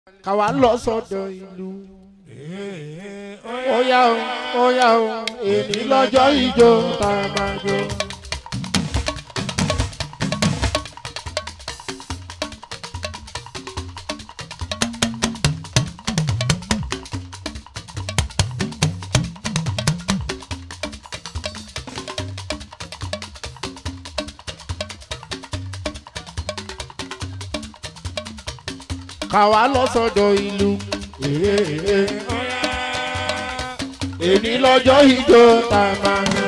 káwa lọ sọ́dọ̀ ìlú. ó yá o ó yá o èmi lọ́jọ́ ìjó tá a máa jó. káwa lọ sọ́dọ̀ ìlú. èmi lọ́jọ́ ìjó tá a máa jó.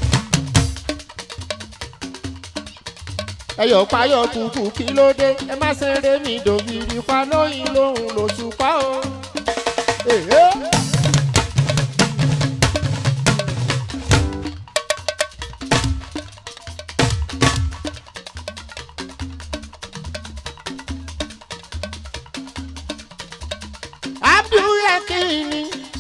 ẹyọ payọ kùkù kí ló dé ẹ má ṣeré mi dògiri pa lóyìn lóhùn lóṣù pa o. Èhé. abdulyakini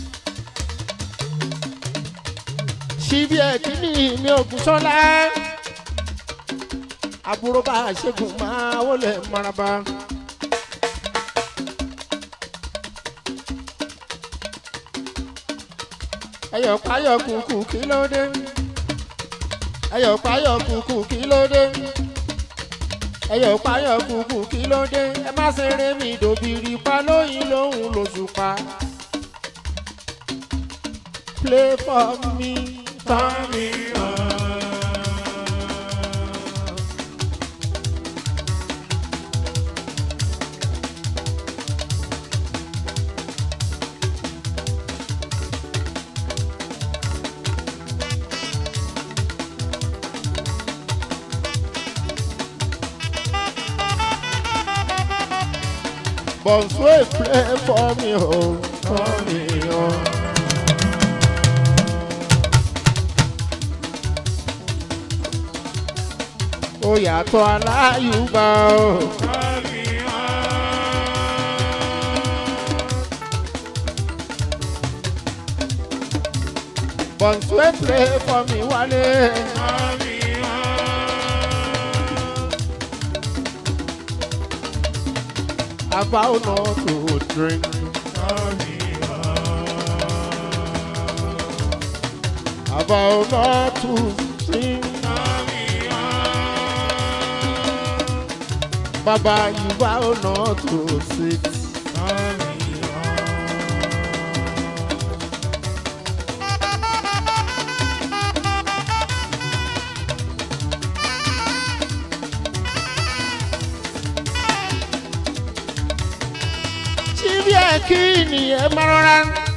ṣíbi ẹkíní mi ògùnṣọlá àbúrò bá a ṣẹ́gun máa wọlé maraba. ẹyọ payọ kùkù kí ló dé ẹyọ payọ kùkù kí ló dé ẹyọ payọ kùkù kí ló dé ẹ má ṣeré mi dòbìrì pa lóyìn lóhùn lóṣù pa. play for me turn me on. Bonswe play for me, oh, for me, oh. Ó yàtọ̀ aláyùbá o. Bonswe play for me wálé. I vow not to drink. I vow not to sing. Baba, you vow not to sit. Chibi Ekini ẹ máa rọra.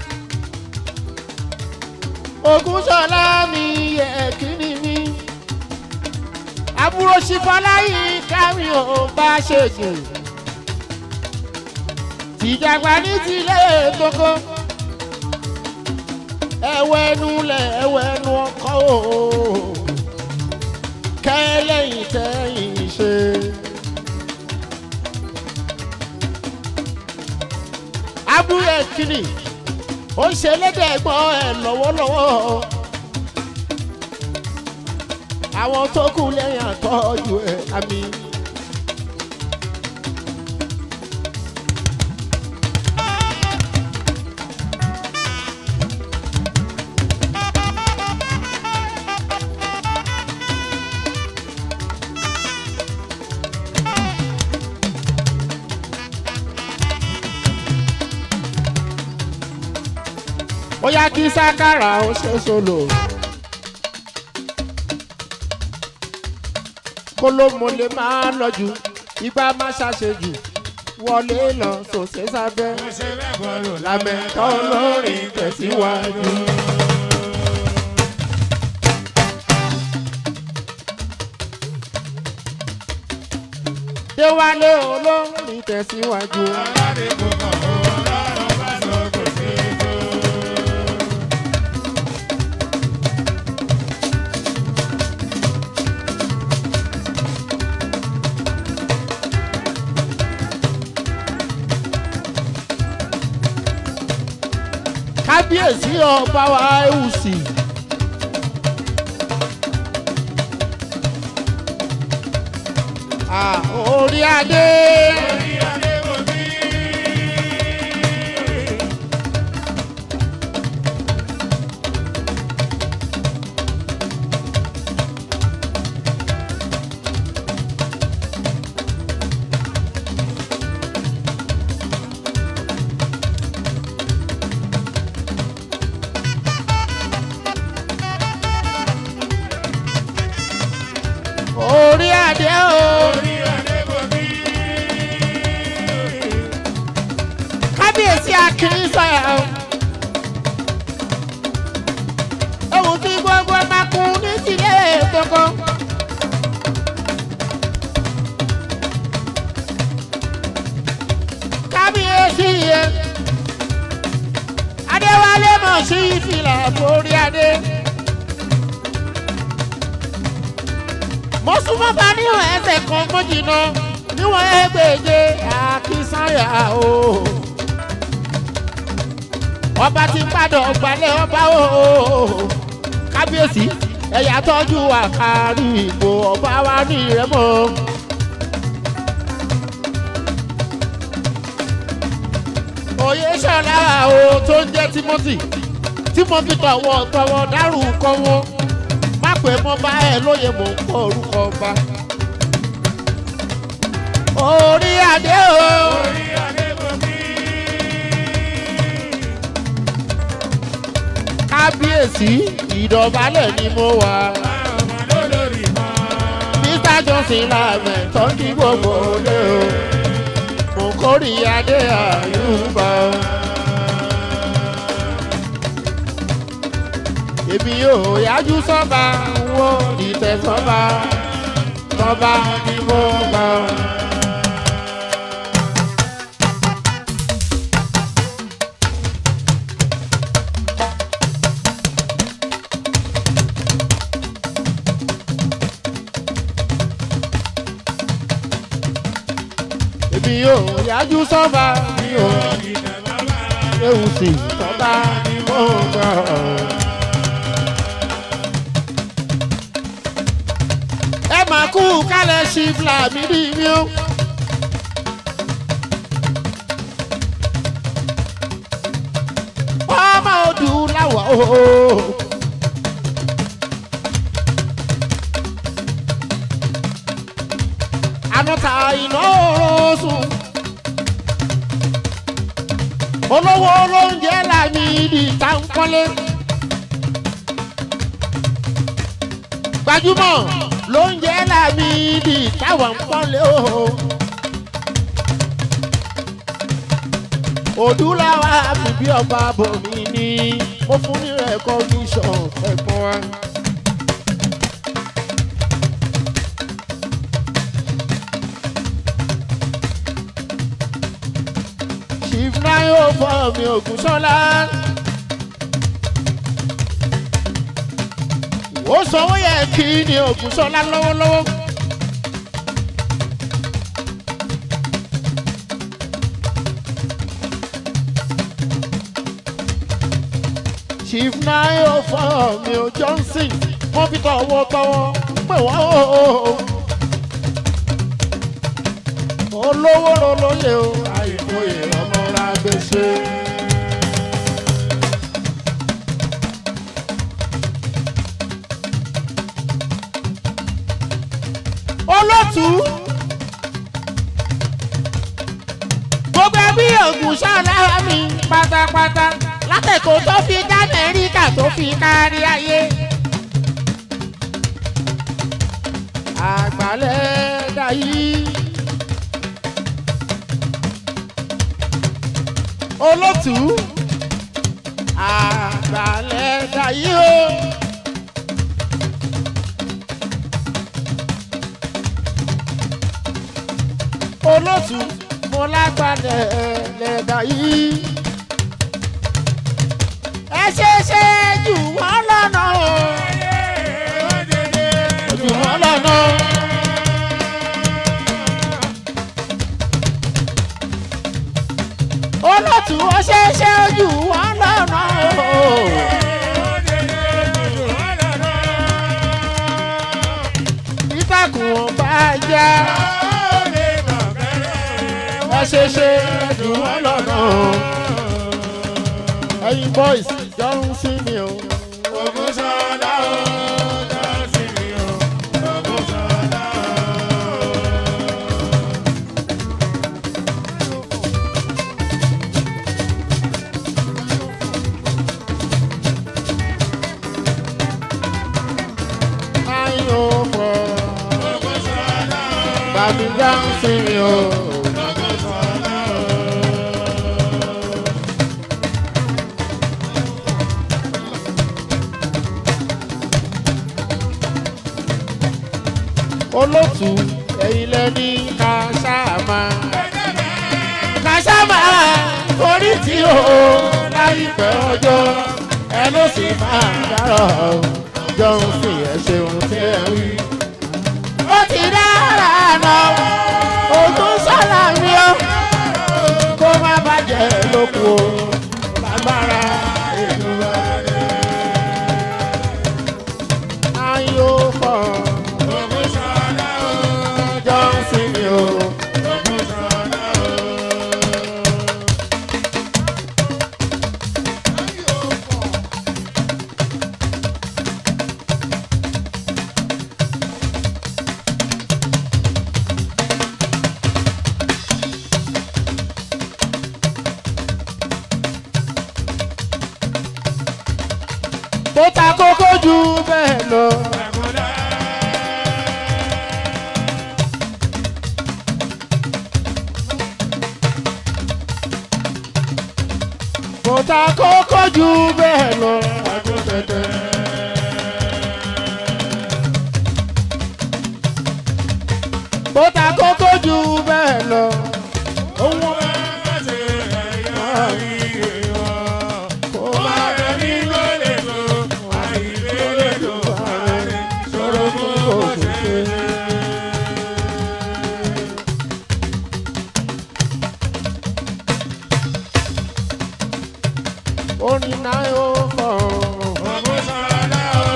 Ògúnṣọlá mi Ekini mi. Àbúrò Ṣifọláyì kámi ò bá ṣègùn. Tìjàgbá ní tilé tókó. Ẹ̀wẹ̀nu lẹ̀ ẹ̀wẹ̀nu ọkọ̀ o. Kẹ́lẹ́yìn tẹ́yìn ṣe. abúlé kìnnì ó ń ṣe lédè ẹ̀gbọ́n ẹ̀ lọ́wọ́lọ́wọ́ àwọn tó kù lẹ́yìn àtọ́jú ẹ̀ àmì. bóyá kí sákàrà ó ṣe solo. kó ló mo lè máa lọ jù igbá má ṣàṣejù wọlé lọ sòṣè sábẹ́ lámẹ́tọ́ lórí tẹ̀síwájú. déwálé olórin tẹ̀síwájú. kábíyèsí ọba wa ẹ̀wùsì. orí adé. kábíyèsí akínsọ́yà o. ewu tí gbogbo máa kún ní tìlé tókó. kábíyèsí yẹn adéwálé mọ̀ sí ìfìlà forí adé. mo súnmọ́ bá níwọ̀n ẹsẹ̀ kan mọ́jìnà níwọ̀n ẹgbẹ̀je àkísànyà o. ọba ti padà ọgbàlẹ̀ ọba o. kábíyèsí ẹ̀yà tọ́jú àkárí ìbò ọba wa ní ìrẹ́mọ̀. òye ṣọlá o tó ń jẹ́ timothy timothy tọwọ́ tọwọ́ dárúkọ wọn má pè mọ́ bá ẹ lóye mò ń kọ́ orúkọ ọba. orí adé o. orí adébòmí. kábíyèsí ìdọ̀bálẹ̀ ni mo wà. báwọn ọmọ lólórí mọ́. mr johnson láàmẹ̀ tó ń kí gbogbo olé o. mo kórì adé àyùbá o. èmi yóò yájú sọ́ba wo ìtẹ̀ sọ́ba sọ́ba ni mo gbà. èmi yóò yájú sọ́ba mi ò ìtẹ̀ bàbá. ewu sí sọ́ba ni mo gbà. ẹ máa kú kálẹ̀ sí fúlàmì mi o. ọmọ odù láwọ̀ o. ànúta iná oorun olówó olóúnjẹ làmì ìdí táǹkọ́lé gbajúmọ̀ lóúnjẹ làmì ìdí táwọn ń pọ́nlé o. òdúláwà bíbí ọba bòmí ni mo fún ní recognition ẹ̀gbọ́n wa. chief nayo fọ mi ògúnṣọlá. ó sanwó yẹ kí ni ògúnṣọlá lọ́wọ́lọ́wọ́. chief nayo fọ mi ò johnson mo fi tọwọ́ tọwọ́ pè wọ́n o. olówó lolóye o àìkóyè ọmọ ra gbèsè. olótú gbogbo ẹbí ògùn ṣálára mi pátápátá látẹ̀kọ́ tó fi dá amẹ́ríkà tó fi kárí ayé. àgbàlẹ̀ dayí. olótú àgbàlẹ̀ dayí o. olótú mo lágbàlẹ̀ lẹ́dà yìí. ẹ ṣe ṣe jù wọ́n lọ́nà o. jù wọ́n lọ́nà. olótú ó ṣe ṣe jù wọ́n lọ́nà o. ìtàkùn ọba já ẹ ṣe ṣe jù wọ́n lọ́nà o. ẹyin boys jọ ń sí mi o. Ayin o fọ. Bàbí jọ ń sí mi o. olótù ẹ̀yin lẹ́ni kásámà kásámà orí tí o láìpẹ́ ọjọ́ ẹ ló sì máa dárọ̀ jọ̀hún sí ẹ ṣeun tí ẹ wí. ó ti dára náà òtún sọ́la mi ó kó má bàjẹ́ lóko lágbára èlò rẹ̀. ayò pọ̀ jọ̀hún sí mi ó. tó ta kókó jù bẹ́ẹ̀ lọ. tó ta kókó jù bẹ́ẹ̀ lọ. tó ta kókó jù bẹ́ẹ̀ lọ. owó kò má sọ̀rọ̀ fún òṣèlú. orin náà yóò kọ̀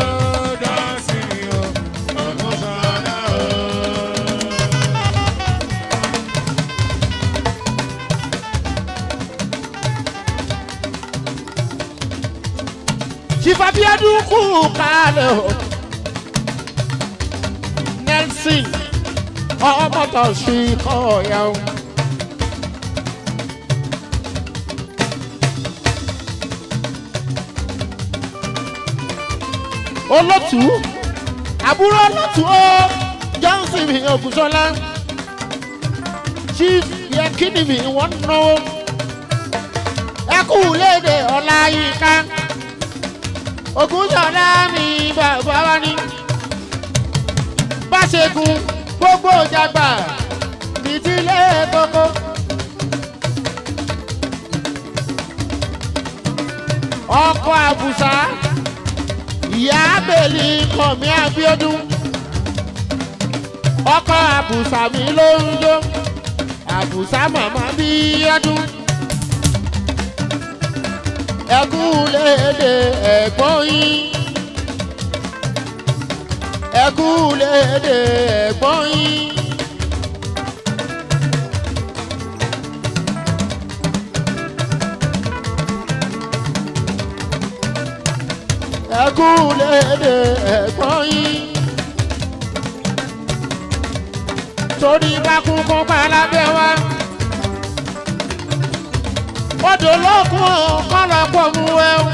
Chifabiadu kú kálẹ̀ o. Nelson ọmọọtọ sí kọ̀ọ̀yà o. olótú àbúrò olótú o johnson mi ògùnṣọlá chief yẹkínì mi wọ́n náwó ẹkú léde ọ̀la yìí ká ògúnṣọlá mi bàbá wa ní. báṣegun gbogbo jàgbà nìdílé kókó. ọkọ̀ àbùsà ìyá abèlì kọ̀mí abíọ́dún. ọkọ̀ àbùsà mi ló ń jó àbùsà màmá bíọ́dún ẹkú léde ẹ̀gbọ́n yín ẹkú léde ẹ̀gbọ́n yín. ẹkú léde ẹ̀gbọ́n yín. torí bá kú kó pa lábẹ́ wa odò lókun kọlọpọ mu ẹ o.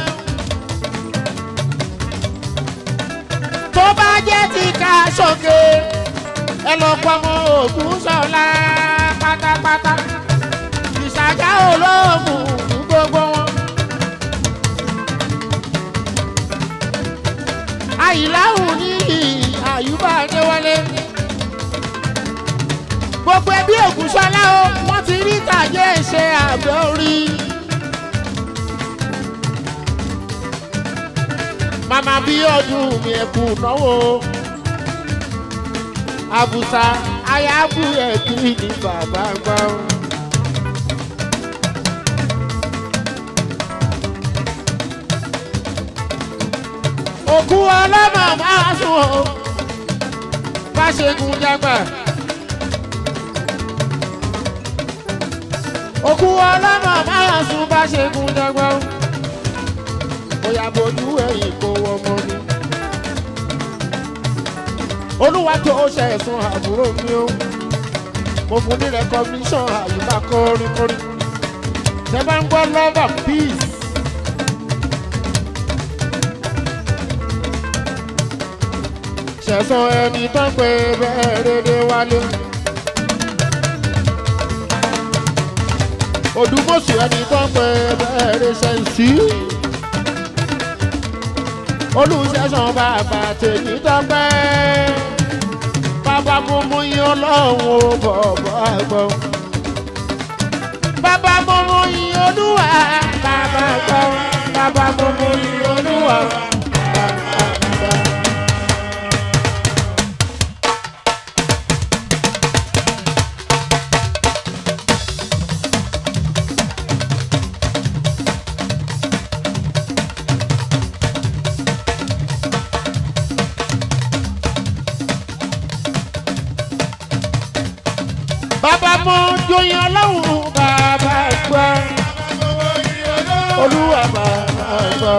tó bá jẹ́ ti ká sókè ẹ lọ pọmọ ògùn sọ̀la pátápátá ìsàjà olóògùn fún gbogbo wọn. àyíláhùn ní àyùbá adéwálé gbogbo ẹbí ògùn sọlá o wọ́n ti rí tàjẹ́ ṣe àbẹ̀ orí. màmá bí ọdún mi ẹ̀kú náwó àbùsà ayábù ẹ̀kí ní bàbá gbà ó. òkú ọlọ́mọ máa sùn ó bá ṣe gun jágbà. òkú ọlọ́mọ máa sùn bá ṣe gun jágbá ó. bóyá bojú ẹ̀yìn kó ọmọ ni. olúwa tó ṣe ẹ̀sùn àbúrò mi ó. mo fún ní recognition àyùbá kọrin-kọrin. ṣe bá ń gbọ́ love and peace. ṣẹ̀sán ẹni tán pé bẹ́ẹ̀ rédé wálé. odùmọ̀sù ẹni tó ń pè bẹ́ẹ̀rẹ̀ ṣẹ̀ǹsì. olùṣẹ́sàn bàbá tèmi tọ́pẹ́. bàbá mo mú yín ọlọ́run ó bọ̀bọ̀ àgbọ̀. bàbá mo mú yín olúwa bàbá gbọ́. bàbá mo mú yín olúwa bàbá gbọ́. bàbá mo joyin ọlọ́run bàbá gbọ́. olúwa bàbá gbọ́.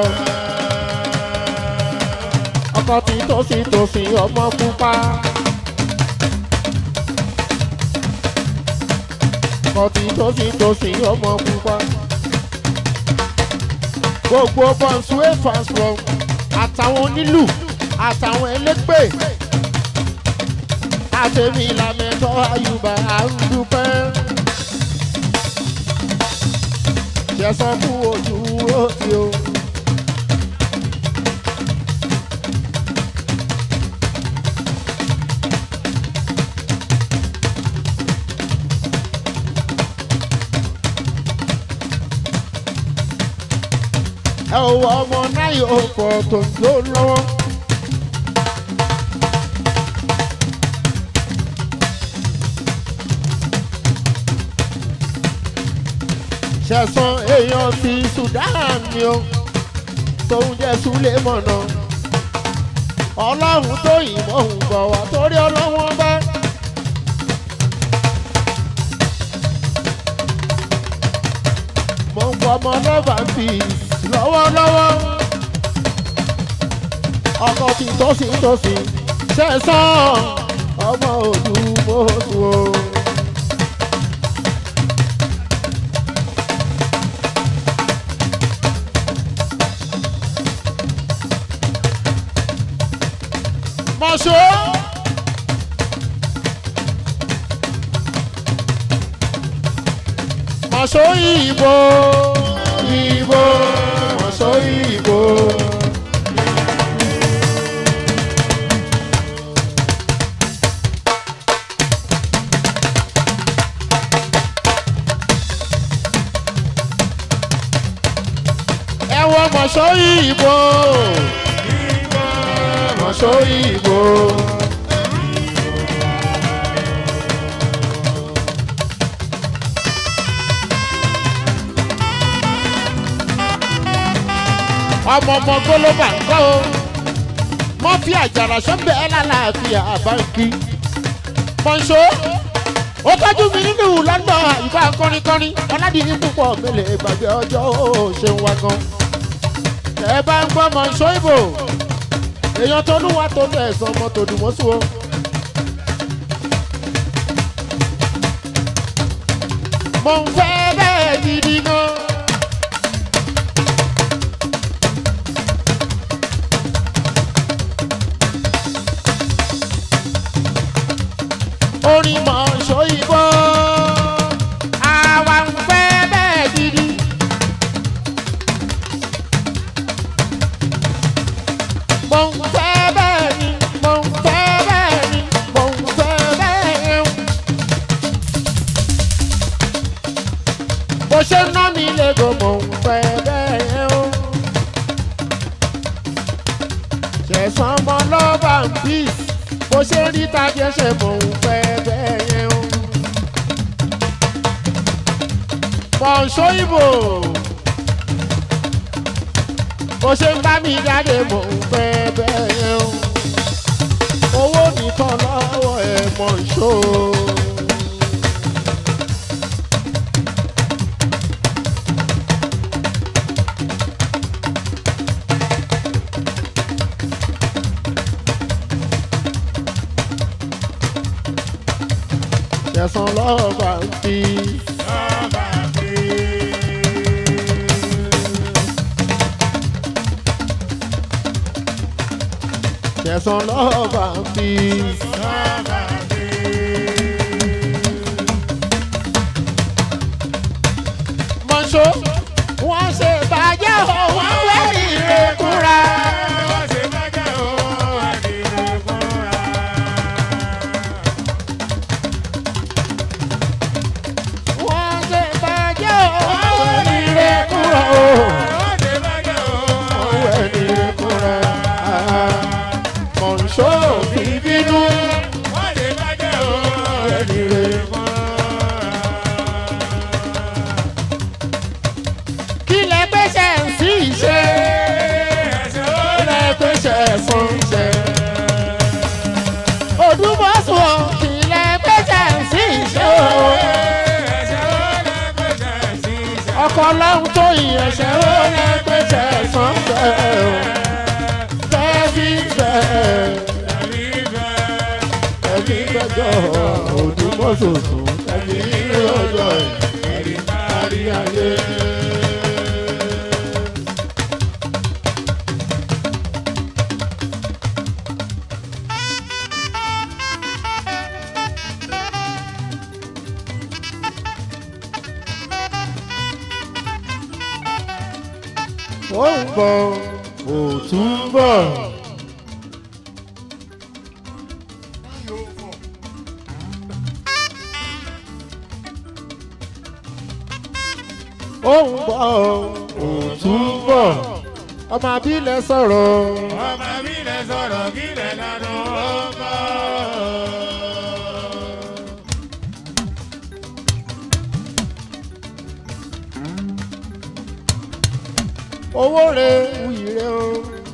ọkọ tí tòsí tòsí ọmọ pupa. ọkọ tí tòsí tòsí ọmọ pupa. gbogbo bọ́ǹsùwé fans from àtàwọn onílù àtàwọn ẹlẹ́gbẹ́ àtẹ̀mí làmẹ́tọ́ àyùbá à ń dúpẹ́. Jẹ̀sán kú ojú òsì o. Ẹ ò wọ ọmọ náà yóò pọ̀ tó ń lò lọ́wọ́. ṣẹ̀sán èèyàn ti Sudan ni o tóun jẹ́ súlẹ̀ mọ̀nà ọlọ́run tó yìnbọn ń bọ̀ wá torí ọlọ́wọ́n bá. mo ń pọ ọmọ lọ́ba fi lọ́wọ́lọ́wọ́ ọkọ̀ tí tòsí tòsí ṣẹ̀sán ọmọ òdùmọ̀ọ́sù o. mọ̀ṣọ́. mọ̀ṣọ́ ìbò ìbò mọ̀ṣọ́ ìbò. ẹ wọ mọ̀ṣọ́ ìbò mọ̀ṣọ́ ìbò. ọmọ ọmọ gbólóbà ń kọ́ o mọ́ fi àjàrà sọ́bẹ̀ ẹ́ lálàáfíà àbáǹkì mọ̀ṣọ́ ó tọ́jú mi nínú london àyùbá kọ́rínkọ́rín ọ̀làdìní púpọ̀ mélòó ìgbàgbé ọjọ́ ó ṣeun wá gan ẹ bá ń gbọ́ mọ̀ṣọ́ ìbò èèyàn tó lúwa tó lọ ẹ̀sán ọmọ tó dùn mọ́sùn o. mo ń fẹ́ bẹ́ẹ̀ gidi gan. orin mọ̀ ṣòyìnbó àwa ń fẹ́ bẹ́ẹ̀ gidi. mo ń fẹ́ bẹ́ẹ̀ ni mo ń fẹ́ bẹ́ẹ̀ ni mo ń fẹ́ bẹ́ẹ̀ ni. bó ṣe ná mi lẹ́gọ̀ọ́ mo ń fẹ́ bẹ́ẹ̀ o. ṣẹ̀sán ọmọ lọ́ba ń bí bó ṣe rí tajẹ́ ṣe mo ń fẹ́ bẹ́ẹ̀ o. mọ̀ọ́sọ́ ìbò bó ṣe ń bá mi jáde mò ń fẹ́ bẹ́ẹ̀ o owó nìkan lọ́wọ́ ẹ̀ mọ̀ ṣó. Ṣẹ̀sán lọ́wọ́ bá ń fi. Ṣẹ̀sán lọ́wọ́ bá ń fi. Mọ̀ṣọ́ wọ́n ṣe bàjẹ́ o wọ́n wẹ́rì rẹ̀ kúra. ọkọ̀ ọlọ́run tó ìyẹ̀ṣẹ̀ ó yẹ pèsè ẹ̀sán bẹ́ẹ̀ o tẹ́bí bẹ́ẹ̀ ẹ̀mí gbẹ́jọ́ òdùmọ̀ṣoṣù ẹ̀mí ọjọ́ ẹ̀rí kárí ayé. ó ń bọ̀ òtún ń bọ̀. ó ń bọ̀ òtún ń bọ̀ ọmọ abílẹ̀ sọ̀rọ̀ Ọmọ mi lè sọ̀rọ̀ kí lè lánà ọkọ̀. owó rẹ̀ wuyì rẹ̀ o.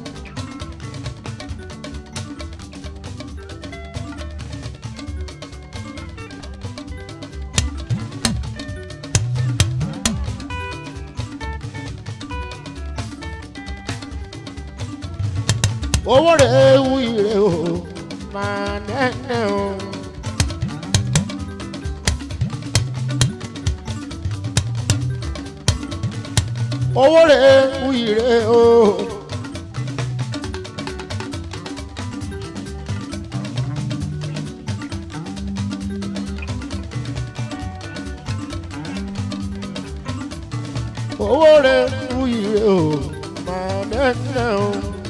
owó rẹ̀ wuyì rẹ̀ o máa nẹ́nẹ́ o. owó rẹ̀ wuyì rẹ̀ o. owó rẹ̀ wuyì rẹ̀ o máa nẹ́nẹ́ o.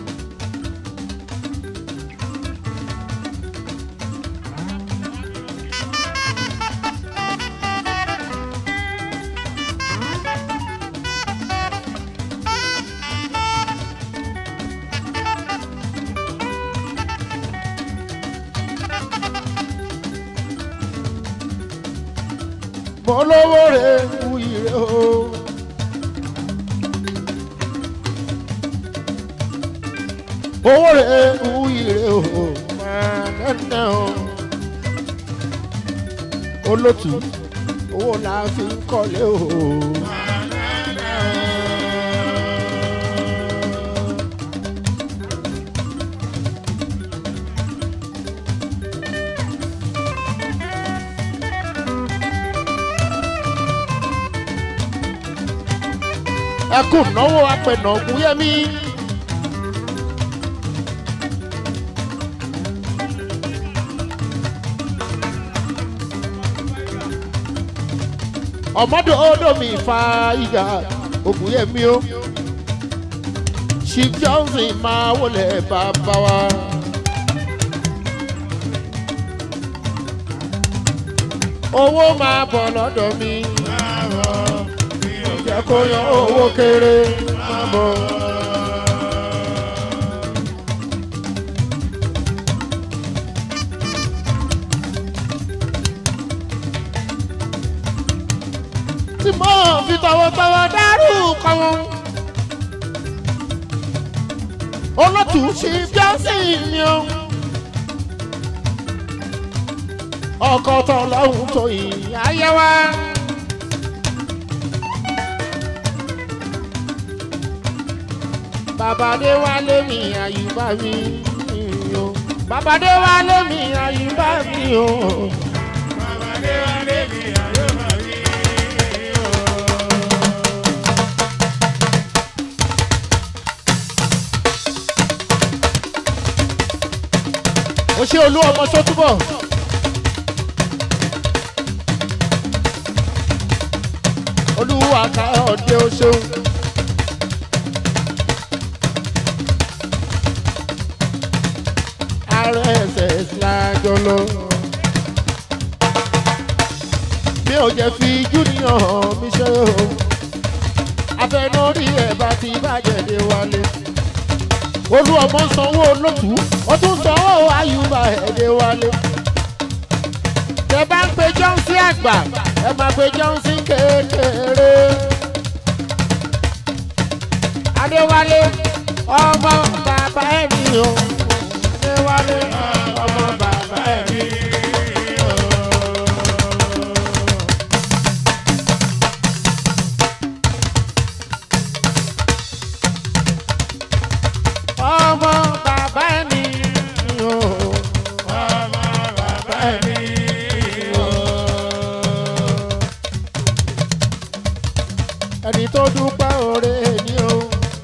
mo lówó rẹ̀ wuyì rẹ̀ o. owó rẹ̀ wuyì rẹ̀ o máa nẹ́nẹ́ o. olótù owó la fi ń kọ́lé o. ẹ kú náwó apẹ̀nà ògúnyẹ́mí. ọmọdé odomi fa ìgbà ògúnyẹ́mí o chief johnson máa wọlé bàbá wa. owó máa bọ̀ lọ́dọ̀ mi jẹ́ kó yan owó kéré máa bọ̀. tí mo fi tọwọ́tọwọ́ dárúkọ wọn. olótù ṣe bíọ́sì ni o. ọkọ̀ tọ̀lọ́hún tó yìí ayé wa. babade wálé mi àyùbá mi o. babade wálé mi àyùbá mi o. Babade wálé mi àyọ̀ màrí o. o ṣe olú ọmọ sọtúbọ. olúwa ká ọdẹ o ṣeun. rss lájọ lọ. mi ò jẹ́ fi júnior hàn mi ṣe o. afẹnórí ẹ̀ bá ti bàjẹ́ dé wálé olú ọmọ sanwó olótú ó tún sanwó ayùbá ẹ̀dẹ̀ wálé. tẹ bá ń pe johnson àgbà ẹ máa pe johnson kékeré. adéwálé ọmọ bàbá ẹ̀ ní o. adéwálé ọmọ bàbá ẹ̀ ní o. tó dúpẹ́ oore ni o.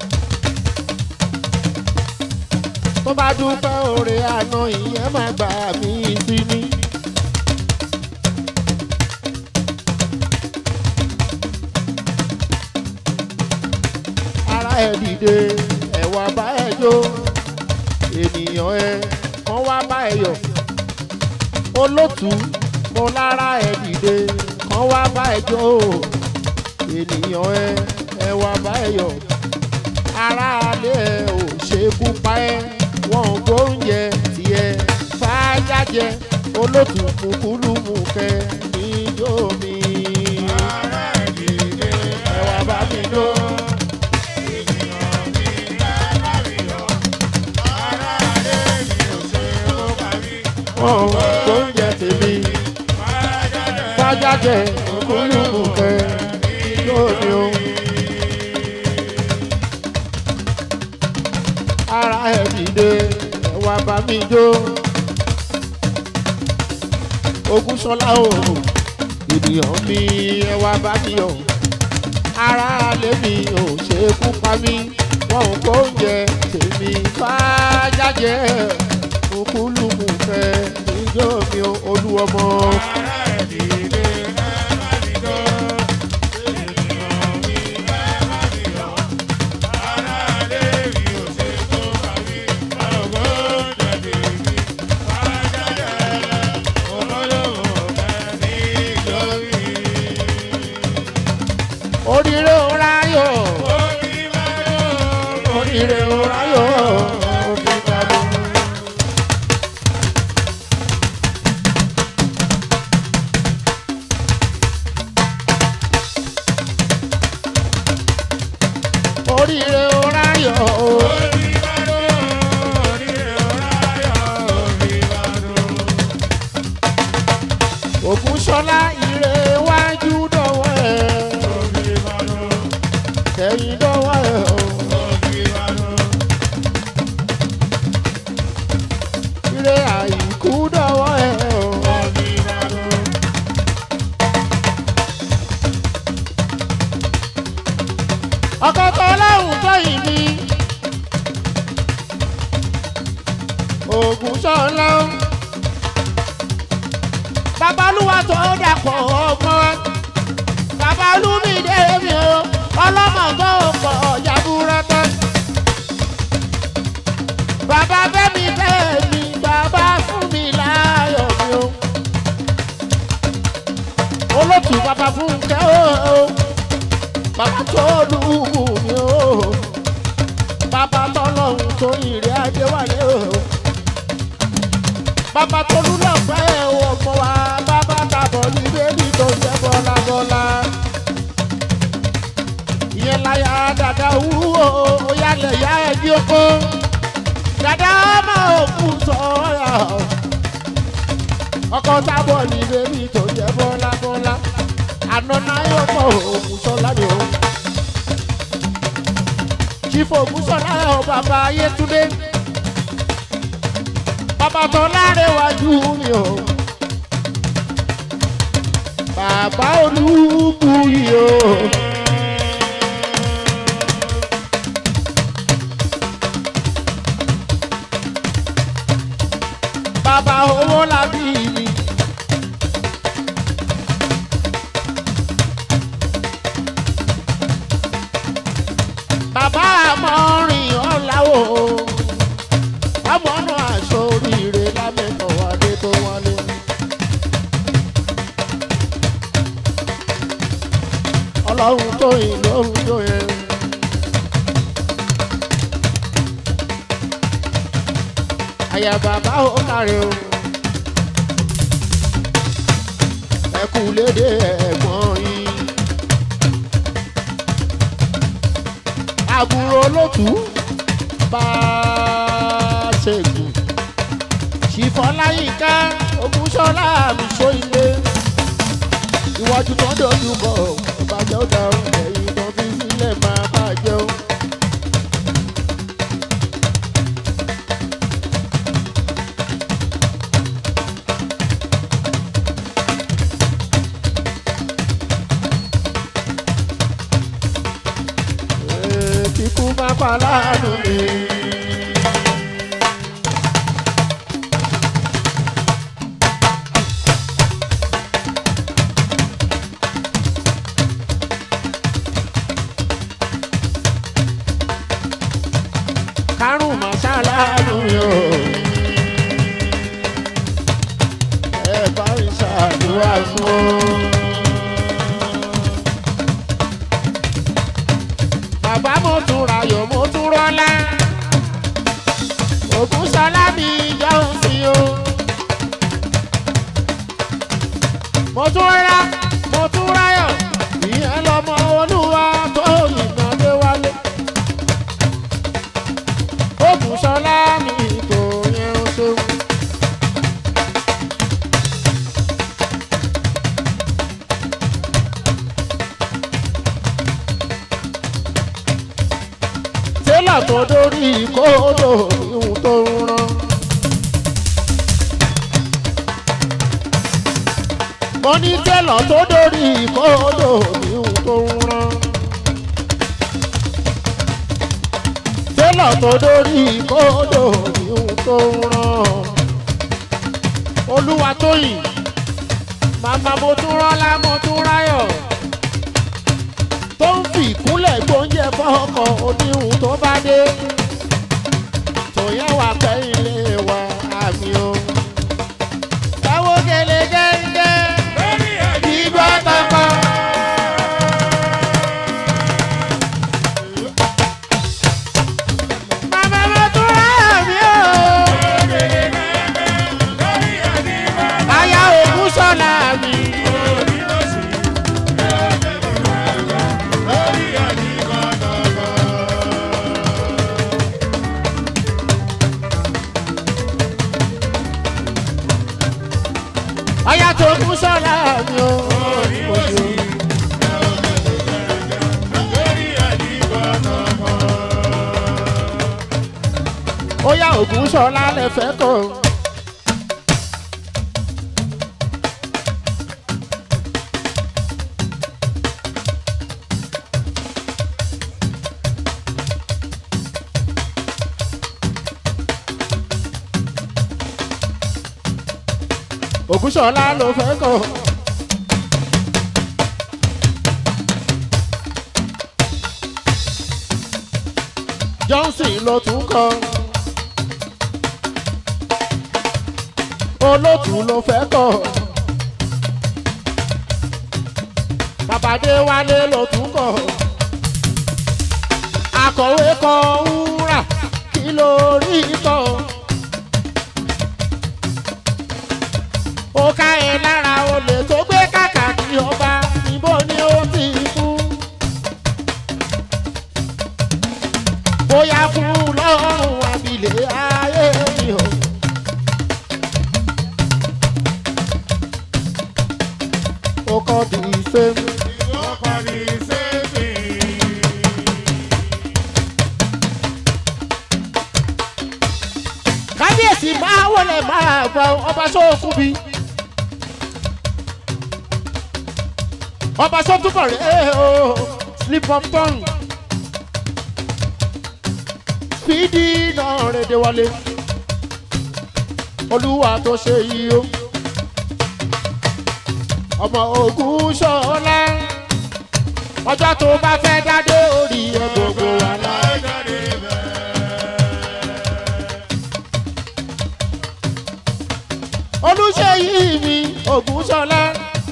tó bá dúpẹ́ oore àná ìyẹn máa gbà mí sí ni. ara ẹ dìde ẹ̀wà bá ẹ jó ènìyàn ẹ kàn wá bá ẹ yọ̀ olótú mo lára ẹ dìde kàn wá bá ẹ jó ènìyàn ẹ ẹ wá bá ẹ yọ̀ ara alẹ́ ẹ ò ṣekú pa ẹ wọn ò gbóúnjẹ tiẹ̀ fàájájẹ olótú mùkúlùmù kẹ níjó mi Ara ìdílé ẹ wá bá mi jó. ènìyàn mi lára mi yọ. Ara adé mi ò ṣe ó pa mí. wọn ò gbóúnjẹ tèmi fàájájẹ mùkúlùmù kẹ níjó mi o. ara ẹ dìde ẹ wá bá mi jó. Ògúnṣọlá o ènìyàn mi ẹ wá bá mi yọ̀. ara alẹ́ mi ò ṣe é kú pa mí wọn ò kó oúnjẹ tèmi fàájájẹ òkúlùmù fẹ ìjọ mi ò olúwọmọ. Ara ìdílé lára mi yọ. Ènìyàn mi lára mi yọ. Ara adé mi ò ṣe ó pa mí. Ọgbọ́n jáde mi. Fájáde olólùwọ̀ bẹ́ẹ̀ ní ìjọ́rí. oríire ò ráyọ̀ Orí máa yọ̀. oríire ò ráyọ̀ òfin bàbá. oríire ò ráyọ̀ Orí máa yọ̀. Orí ọ̀rá yọ̀. Orí máa yọ̀. Ògúnṣọlá ire wájú dọ̀wọ́ ẹ̀ Orí máa yọ̀. kẹ́yìn dọ̀wọ́ ẹ̀ o. Orí máa yọ̀. ire àìkú dọ̀wọ́ ẹ̀ o. Orí máa yọ̀. ọkọ̀ tó lọ́hùn tó yìí ni. Ògúnṣọlá babalúwa tó dàpọ̀ ọmọ babalúmídé mi o ọlọ́mọ tó pọ̀ jaburata. bàbá bẹ́mi bẹ́mi bàbá fún mi láyọ̀ mi o. olótù bàbá fún kẹ́ o bàbá tó lùmù mi o bàbá tọ́lọ́hún tó ìrẹ́ ajé wálé o bàbá tó lùlọ pẹ́ ọmọ wa bàbá tàbọ̀ ní bébí tó jẹ́ bọ́lá bọ́lá ìyẹn láyà dàda wúwo ó yálẹ̀ yá ẹbí oko dàda máa òkú sọ́ọ́yà ọkọ̀ tábọ̀ ní bébí tó jẹ́ bọ́lá bọ́lá àná náà yóò pọ̀ òkú sọ́lá ni o chief ògúnṣọlá ẹ̀ ọ́ bàbá ayétúndé bàbá tó lárẹ̀wájú mi o bàbá olúbuyì o. bàbá owó làbí mi. bàbá àmọ́rin ọ̀làwọ̀ ọmọnù aṣọ oríire lámẹ́kọ̀ wálé tó wálé. ọlọ́run tó yìn lóhun tó yẹ. àyà bàbá ó kàrẹ́ o. ẹ kú lédè ẹ̀gbọ́n yín. àbúrò lótú bá a ṣègùn ṣìfọláyínká ògúnṣọlá mi só ilé iwájú tó dojú kọ ọbàjẹ́ ó dá ẹ̀yìn tó fi sílẹ̀ máa bàjẹ́ ó. kíkú má pa láàánú mi. kárùn má ṣàlàánú mi o. ẹ bá ń ṣàdúrà fún ọ. bàbá mo tún rayọ̀ mo tún rọ́lá ògùn sọlá mi jẹun sí o. mo tún rárá mo tún ráyọ̀ ìyẹn lọmọ olúwa tó yìnbọn dé wálé. ògùn sọlá mi kò yẹn o ṣeun. tẹ́lá tó dórí kódò ihun tó ń rán. mo ní tẹ́lá tó dórí kódò ihun tó ń rán. tẹ́lá tó dórí kódò ihun tó ń rán. olúwa tóyìn màmá mo tún rọ́lá mo tún ráyọ̀ tó ń fi ìkúnlẹ̀ gbóúnjẹ fọ́kọ̀ oníhun tó bá dé. tòyẹ́ wà pẹ́ ilé wa àmì o. táwo gèlè gẹ́gẹ́ lórí ẹ̀jí ìgbà tọkọ. Màmá mo tún rà mí o. lórí ẹ̀jí bá Aya ògùn sọ̀la mi. lórí lọ́sì lórí ẹ̀jí bá dọ̀gọ̀. Aya tó ògùn sọ̀la mi o. lórí lọ́sì lórí ẹ̀jí bá dọ̀gọ̀. Ó yá ògùn sọ̀la lẹ fẹ́ kọ́. Ògúnṣọlá ló fẹ́ kọ́. Johnson ló tún kọ́. Olótù ló fẹ́ kọ́. Babadé Wálé ló tún kọ́. Akọ̀wé kọ wúrà kí ló rí kọ́. ó ká ẹ lára olè tó gbé kàkà kí ọba níbo ni ó ti kú. bóyá fún lọ́rùn abilé ayé mi o. ó kọ́ di sẹ́mu. ọkọ̀ ní sẹ́ẹ̀sì. kábíyèsí máa wọlé máa bọ ọba sóòkú bí. ọba sọ́túbọ̀ rẹ̀ o slip on tongue. fídí náà rèdè wọlé. olúwa tó ṣe yìí o. ọmọ ogun ṣọlá. ọjọ́ tó bá fẹ́ dádé orí ẹ̀ gbogbo wa lá. Lájáde bẹ́ẹ̀. olùṣèyí mi ògúnṣọlá.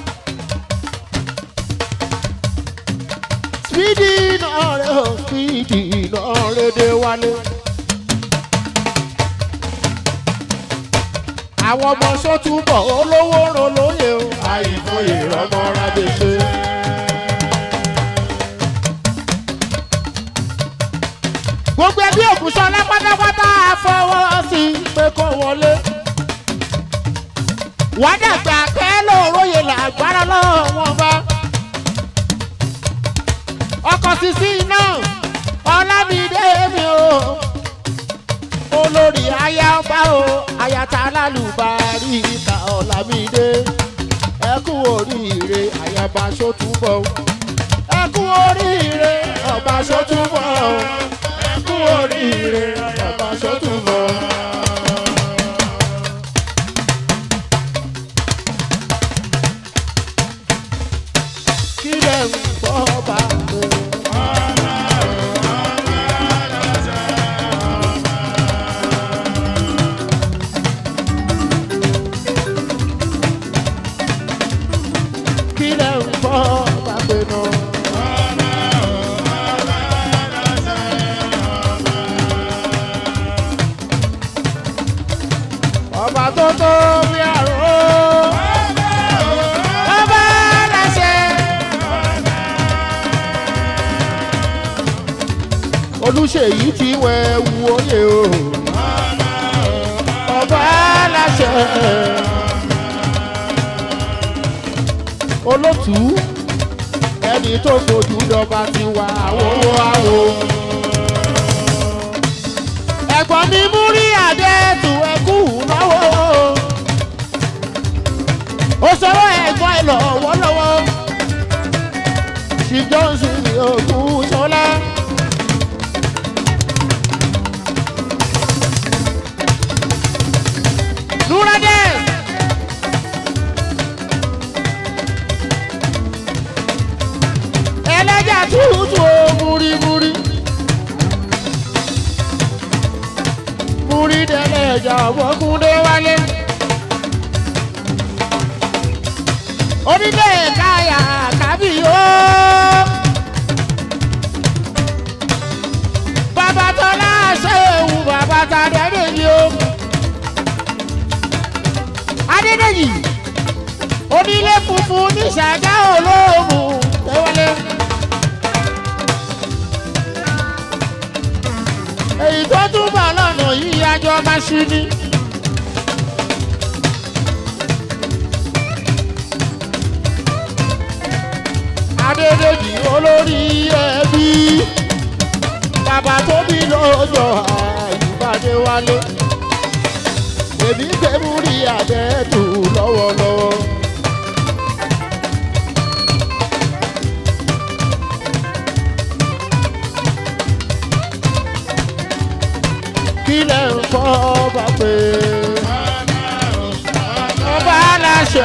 spidi náà rẹ o spidi náà rẹ dé wálé. àwọn ọmọ sọ́túbọ̀ olówó ràn lóye o àìfòye ọmọ rábẹ́sẹ̀. gbogbo ẹbí ògúnṣọlá pátápátá fọwọ́ sí pé kó wọlé wàá dàgbà pẹ́ lóòróye làgbára lọ́wọ́ wọn bá. ọkọ̀ sísí náà ọlámídé mi o olórí aya ọba o ayata alálùbárí ìta ọlámídé ẹ kú oríire ayaba sótúbọ̀ ẹ kú oríire ọba sótúbọ̀ olùṣèyí ti wẹ̀ wù oyè o ọba aláṣẹ olótú ẹni tó fojú dọba ti wà àwòwò àwò. ẹ̀gbọ́n mi mú rí àdẹ́tù ẹkú náwó ó sọ̀rọ̀ ẹ̀gbọ́n ẹ̀ lọ́wọ́lọ́wọ́ ṣì johnson ní òkú sọlá. Nurades. ẹlẹ́jà tútù ó múrimúri. múri dẹ́lẹ́jà ọ̀bọ̀kúndé wálé. onílé káyà kábí ó. bàbá tọ́lá ṣe ewu bàbá tàdé nìyí ó. adédèjì onílé funfun ní ṣàgá olóòmù tẹ́wọ́lé. èyí tó túbọ̀ lọ́nà yìí ajọ́ máa ṣí ni. adédèjì olórí ẹbí bàbá tó bí lọ́jọ́ àyùbádé wálé èmi gbé mú rí àdẹ́tù lọ́wọ́lọ́wọ́. kí lẹ̀ ń fọ́ bá pé ọba aláṣẹ.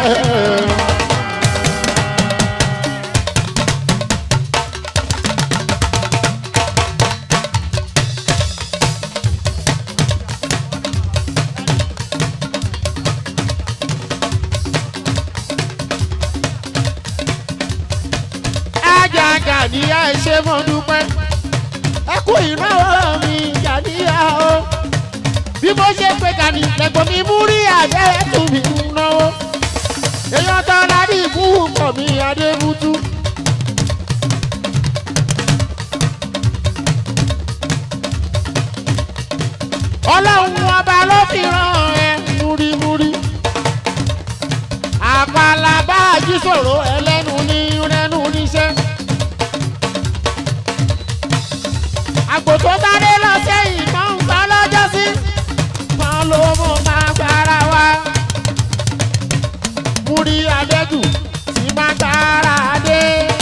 ajaga ni ẹ ṣe mọ dúpẹ́ ẹ kú ìnáwó mi gàdíyà o bí mo ṣe pé gani lẹ́gbọ̀n mi mú rí àbẹ́ tún mi ń náwó èèyàn tó lárí ikú pọ̀ mi adébútú. ọlọ́run ọba ló fi ràn ẹ́ múrímúrí àpàlà bá àjíṣòro ẹlẹ́nu ní rẹ́nu níṣẹ́. àgbò tó sáré lọ sẹ́yìn máa ń gbá lọ́jọ́ sí máa ló mú máa gbára wa. múrí adẹ́jù tí máa gbára dé.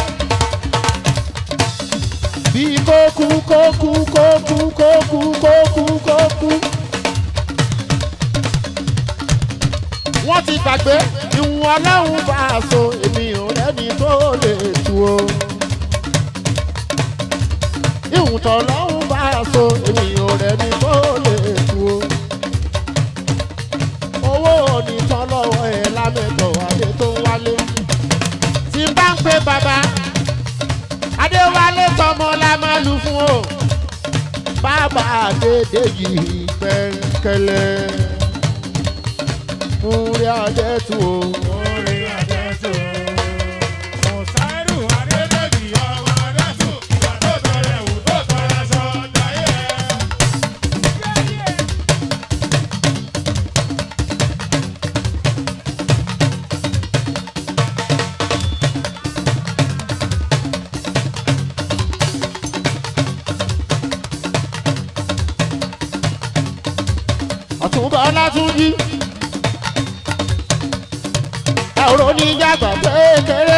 bí kókú kókú kókú kókú kókú kókú. wọ́n ti gbàgbé ìwọ̀n ọlọ́run bá a so èmi ò rẹ́ni tó lè tu o. ìwọ̀n tọ́lọ́run bá a so èmi ò rẹ́ni tó lè tu o. owó onítàn lọ́wọ́ ẹ̀ lámẹ́tọ̀ adé tó ń wálé. tí n bá ń pe bàbá adéwálé tọmọ la máa lù fún o. bàbá adédèjì pẹ́ńkẹ́lẹ́ múrí adẹ́tù o. Orí àjẹsò. Mùsáírù Adédèjì ọmọ Adésù. Ìgbà tó tọrẹ wù tó tọrẹ sọ láyé. ọ̀túnba ọlátúnjí ẹ̀rọ oníjàgbá kékeré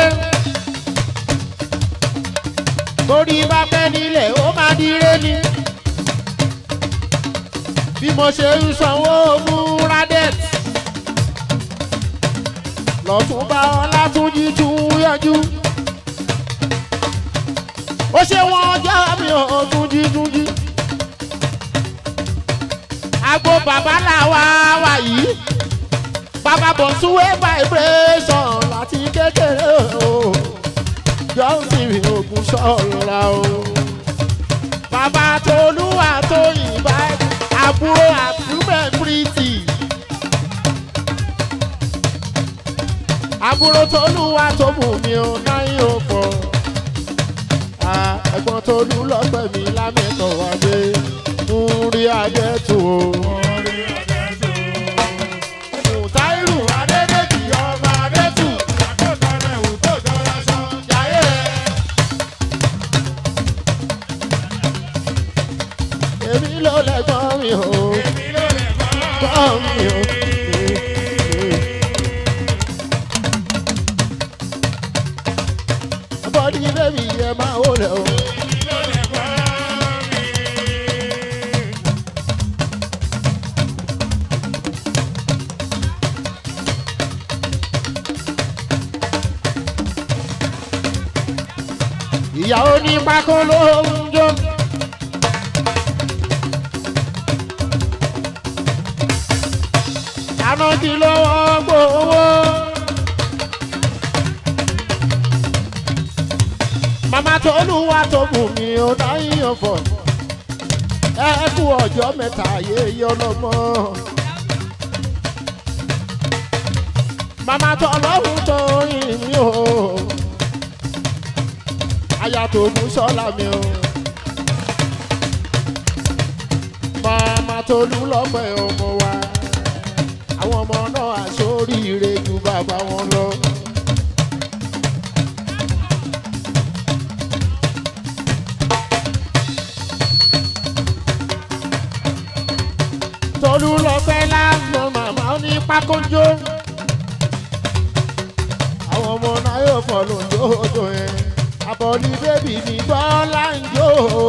torí bá pẹ́ nílẹ̀ ó máa dire ni bí mo ṣe ń sanwó múradẹ́t lọ́túnba ọlátúnjí tún yọjú ó ṣe wọn ọjọ́ mi ò túnjí túnjí agbo bàbá làwa wà yìí bàbá bọ̀ súwé vibration láti kékeré o johnson ogun ṣọ́ra o bàbá tolúwa tó yìnbá àbúrò àbúrò pretty àbúrò tolúwa tó mú mi ò náírà pọ̀ ẹ̀gbọ́n tó lù lọ́pẹ́ mi lámẹ́tọ̀ wá dé mú rí adé tù o. Mùtáírù Adédèjì ọmọ Adétù jayé. Èmi ló lẹ́gbọ́n mi o, gbọ́n mi o. Bọ́dí bébì ẹ máa wọlé o. ìyàwó ní pákó ló ń jó. àná kí lọ́wọ́ gbowó. màmá tó lùwà tó mú mi ò dáyàn fọ̀. ẹ kú ọjọ́ mẹ́ta yéye ọlọ́mọ. màmá tó lọ́hùn tó rìn mí o aya tó mú sọ́la mi o. Màmá tó lù lọ́pẹ́ ọmọ wa. Àwọn ọmọ náà àṣoríire ju bàbá wọn lọ. Tolú lọ́pẹ́ lásán màmá ó ní pákójó. Àwọn ọmọ náà yóò fọ́ lójó yẹn àbọ̀lí bébì mi bọ́lá ń jó o.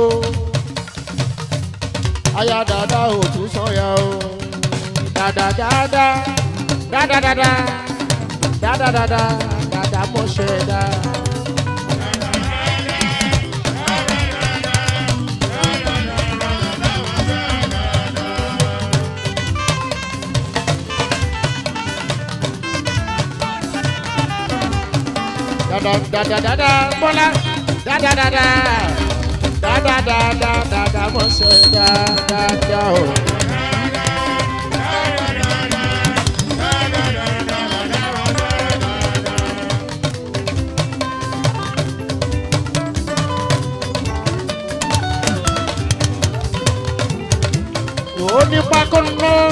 aya dada ò tún sọ̀yà o. dada dada dada dada dada dada dada mọ̀ṣẹ́ dá. dada dada dada bọ́lá dada dada dada dada dada mọ̀ṣẹ́ dada o. ó ní pákó náà.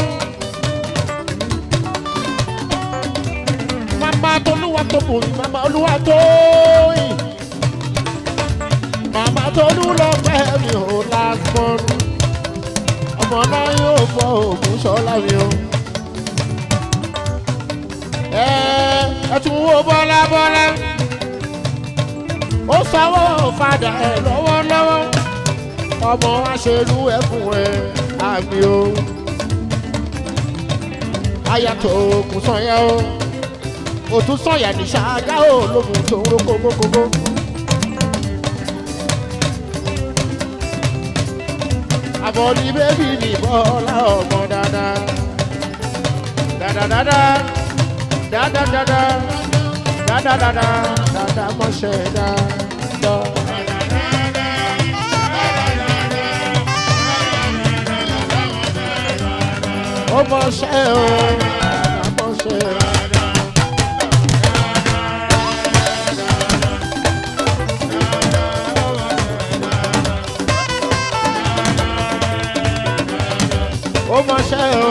mama tolúwa tó bò ní mama olúwa tó yìn mama tolú lọ pẹ́ mi ò lásán ọmọ náà yóò fọ òògùn sọ́lá mi o. ẹ ẹ tún wo bọ́lá bọ́lá ó sanwó fàdà ẹ lọ́wọ́lọ́wọ́ ọmọ aṣèlú ẹ fún ẹ àmì o ayàtọ̀ òògùn sọ̀yà o òtún sọ̀yà ní ṣáájá ò lóhùn tó ń ro kókókókó. àbọ̀dí bébì ní bọ́lá ọmọ dáadáa dáadáa dáadáa dáadáa dáadáa dáadáa mọ̀ṣẹ́ dáadáa. ó mọ̀ṣẹ́ o dáadáa mọ̀ṣẹ́. ó mọṣẹ́ o.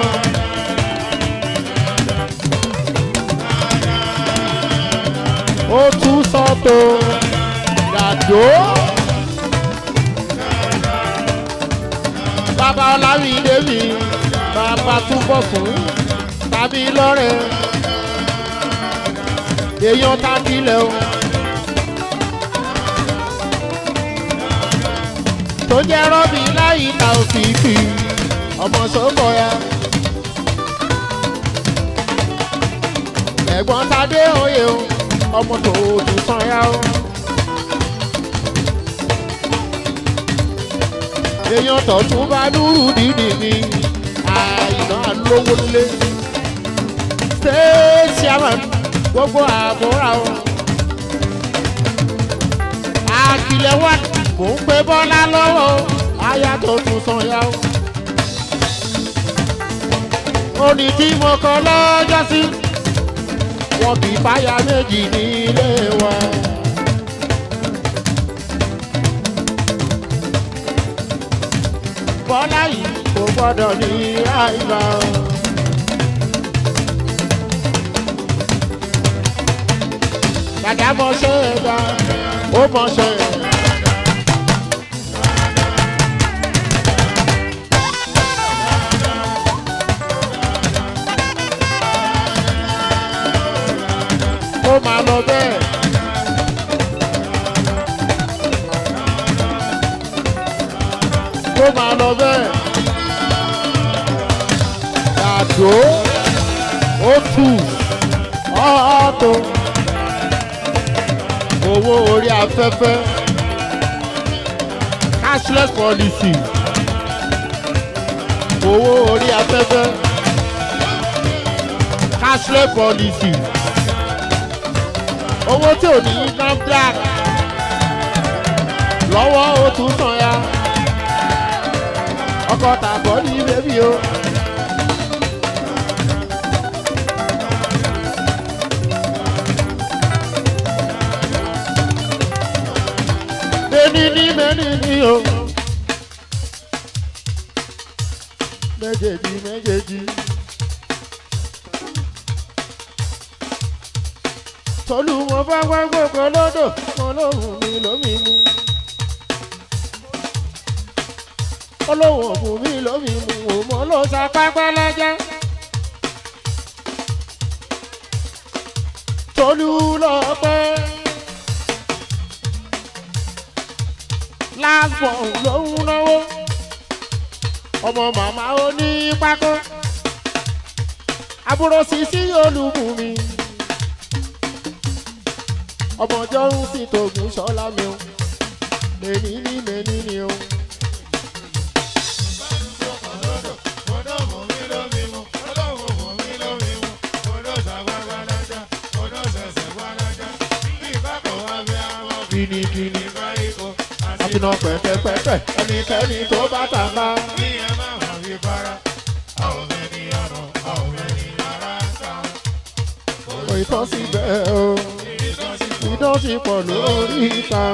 ó tún sọ́tò dàdó. bàbá ọlámídé mi bàbá túbọ̀ fún tàbí lọ́rẹ̀ èèyàn tábìlẹ̀ o. tó jẹ́ rọ́bì láyìí ta òfìfì ọmọ sọ́kọ̀ ya. ẹ̀gbọ́n tadé oyè o ọmọ tó tún sàn ya o. èèyàn tọ̀tún bá dúró dídì mi àìná lówó lé. state chairman gbogbo àbúrà o. àkìlẹ̀ wà mò ń pe bọ́lá lọ́wọ́ aya tó tún sàn ya o oní tí mo kọ lọ́jọ́ sí wọn kì í fáyà méjì nílé wa. bọ́lá yìí kò gbọ́dọ̀ ní àìbá o. dàdá mọṣẹ́ ẹ̀dá ó mọṣẹ́ ẹ̀dá. ó máa lọ bẹ́ẹ̀. ó máa lọ bẹ́ẹ̀. Dàdó ó tù ọ́ọ́tò owó orí afẹ́fẹ́ cashless policy owó orí afẹ́fẹ́ cashless policy owó tí ò ní NAFDAC lọ́wọ́ ó tún sàn ya ọkọ̀ tàbọ̀ ní bébí o. Mẹ́ni ní mẹ́ni ní o. Méjèèjì méjèèjì. Tolú mo bá wá gbogbo lọ́dọ̀, mo lóhùn mi lómi mu. Olóhùn ògùn mi lómi mu, wò mo ló sapá pẹ́lẹ́jẹ́. Tolú lọ pẹ́. lásbọ̀ lòún náwó ọmọ màmá ó ní pákó àbúrò sísí olùbùnmi ọmọ ọjọ́ ń sì tògùn sọ́lá mi o mẹ́ni ní mẹ́ni ní o. kìnnìkìnnì àfihàn pẹ̀pẹ̀pẹ̀pẹ̀ ẹnikẹ́ni tó bá tàbá. kò ìtọ́ síbẹ̀ o ìdán ti pọ̀ lórí ìta.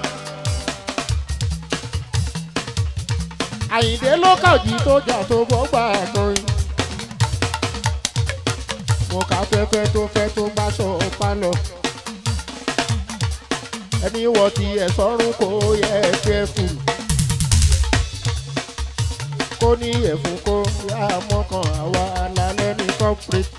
àyìndé ló kàjí tó jà tó bọ́ gbà kọrin. mo kà fẹ́fẹ́ tó fẹ́ tó bá ṣọ pálọ̀ ẹni wọ ti ẹ̀ sọ́run kò yẹ ẹ̀fẹ́ fún kó ní ẹ̀fún kó yá mọ́kàn àwa alálẹ́ ní corporate.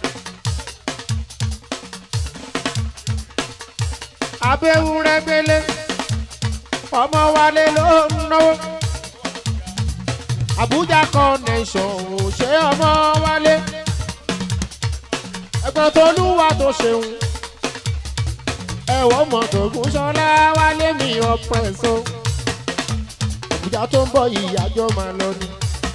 abẹ́hùn rẹ̀ gbélé ọmọ wálé ló ń náwó Abuja connection ò ṣe ọmọ wálé ẹgbẹ́ tó lúwa tó ṣeun ẹ̀wọ̀ mọ̀tò gúnṣọ́lá wálé mi ọ̀pẹ̀sọ. ìjà tó ń bọ̀ yìí àjọ máa lọ ni.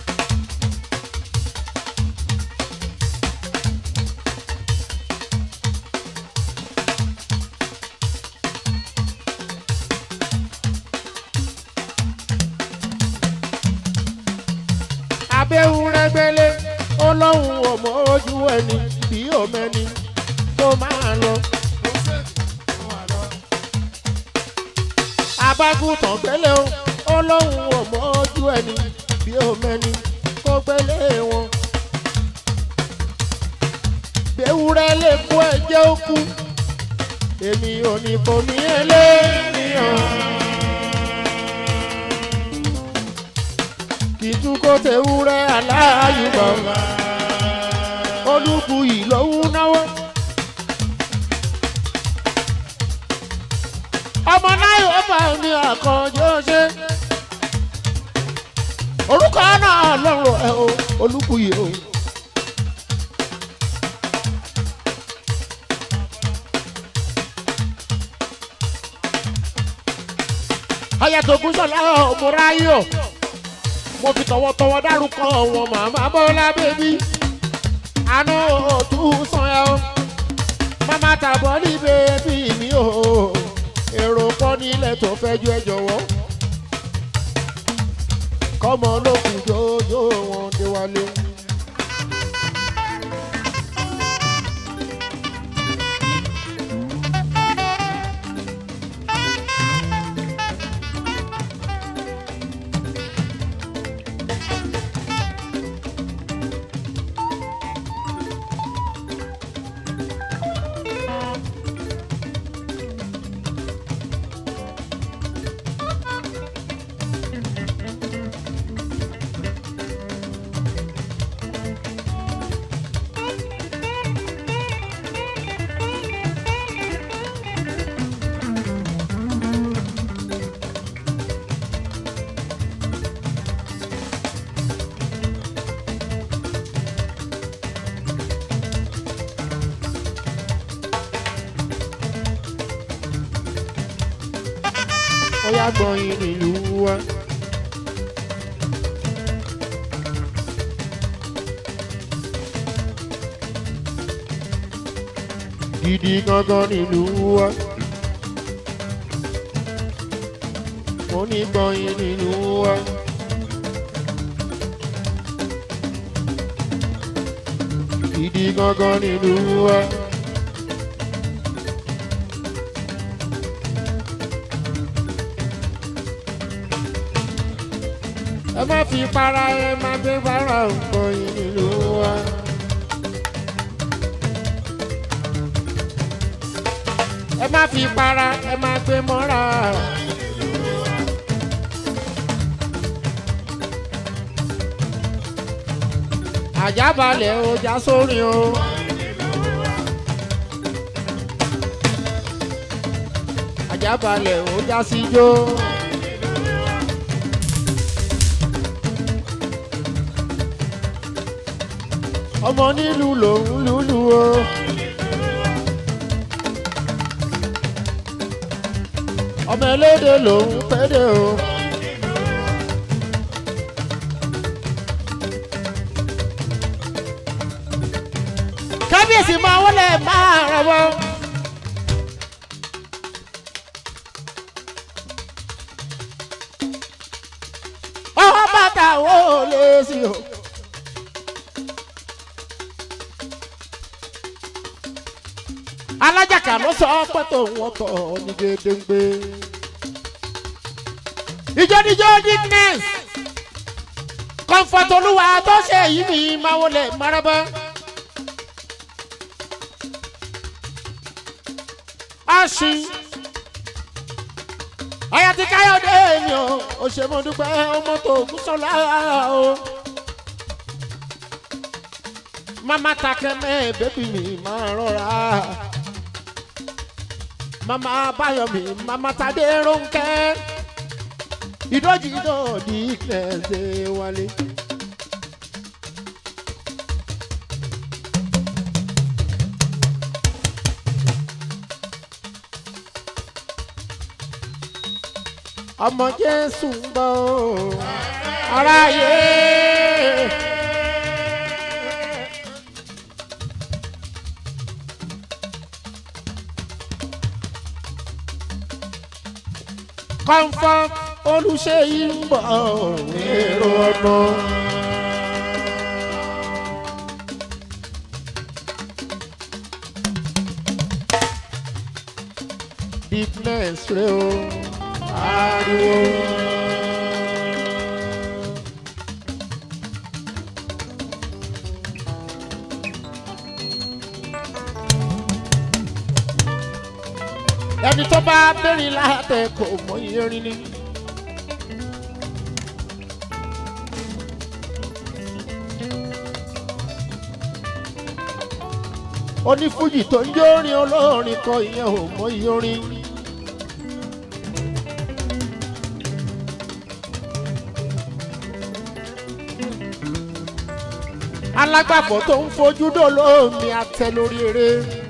abẹ́hùn rẹ́gbẹ́lé ó lóhùn ọmọ ojú ẹni bí òmẹ́ni tó máa lọ. abágùntàn gbélé o ó lóhùn ọmọ ojú ẹni bí òmẹ́ni kó gbélé wọn. gbéwúrẹ́ lè kó ẹjẹ́ ó kú èmi ò ní kò ní ẹlẹ́nìyàn. kìtú kó tewúrẹ́ aláàyùbọ̀ olùkùyì lòún náwó. ọmọ náà yóò bá ní àkànjọ ṣe orúkọ náà lọ́rọ̀ ẹ̀ o olùkùyì o. ayatogun sọlá ọmọráyò mo fi tọwọ́tọwọ́ dárúkọ wọn màmá bọ́lá bébí àánú òtún sàn ẹ́ o màmá tàbọ̀ ní bébí mi o èrò pọ̀ nílẹ̀ tó fẹ́ ju ẹ jọ̀wọ́ kọ́mọ lókun jójó wọn dé wálé. gbọ̀yìn nílùú wa. gidi gangan nílùú wa. mo ní gbọ̀yìn nílùú wa. gidi gangan nílùú wa. ẹ má fi para ẹ má gbé para gbọ̀yìn nílùú wa. ẹ má fi para ẹ má gbé mọ́ra. àjábalẹ̀ ọjà sórin o. àjábalẹ̀ ọjà síjó. ọmọ nílùú lòún lùlù o. ọmọ elédè lòún pédè o. kábíyèsí máa wọlé máa rọwọ́. ọwọ́ bàtà wo lè sí o. alájàkà ló sọ pé tòun ọkọ ní gédéǹgbé. ìjọ́díjọ́ dickness comfort olúwa tó ṣe èyí mi máa wọlé maraba. aṣin ayati káyọ̀dé mi ò ò ṣe mo dúpẹ́ ọmọ tó kú sọ́lá o. mama takẹ́mẹ́ bébí mi máa rọra mama báyọ̀mí mama tadé rónkẹ́ ìdọ́jì náà ní ìkẹsẹ̀ wálé. ọmọ jésù ń bọ̀ ọ́, aráyé. comfort olùṣèyí ń bọ̀ èrò ọ̀nà. deepness rẹ o ariwo. ẹni tó bá bẹ̀rẹ̀ látẹ̀ kò mọ irin ni. onífújì tó ń jórin olórin kọ ìyẹn ò mọ irin. alágbàfọ̀ tó ń fojú dòlómi àtẹ lórí eré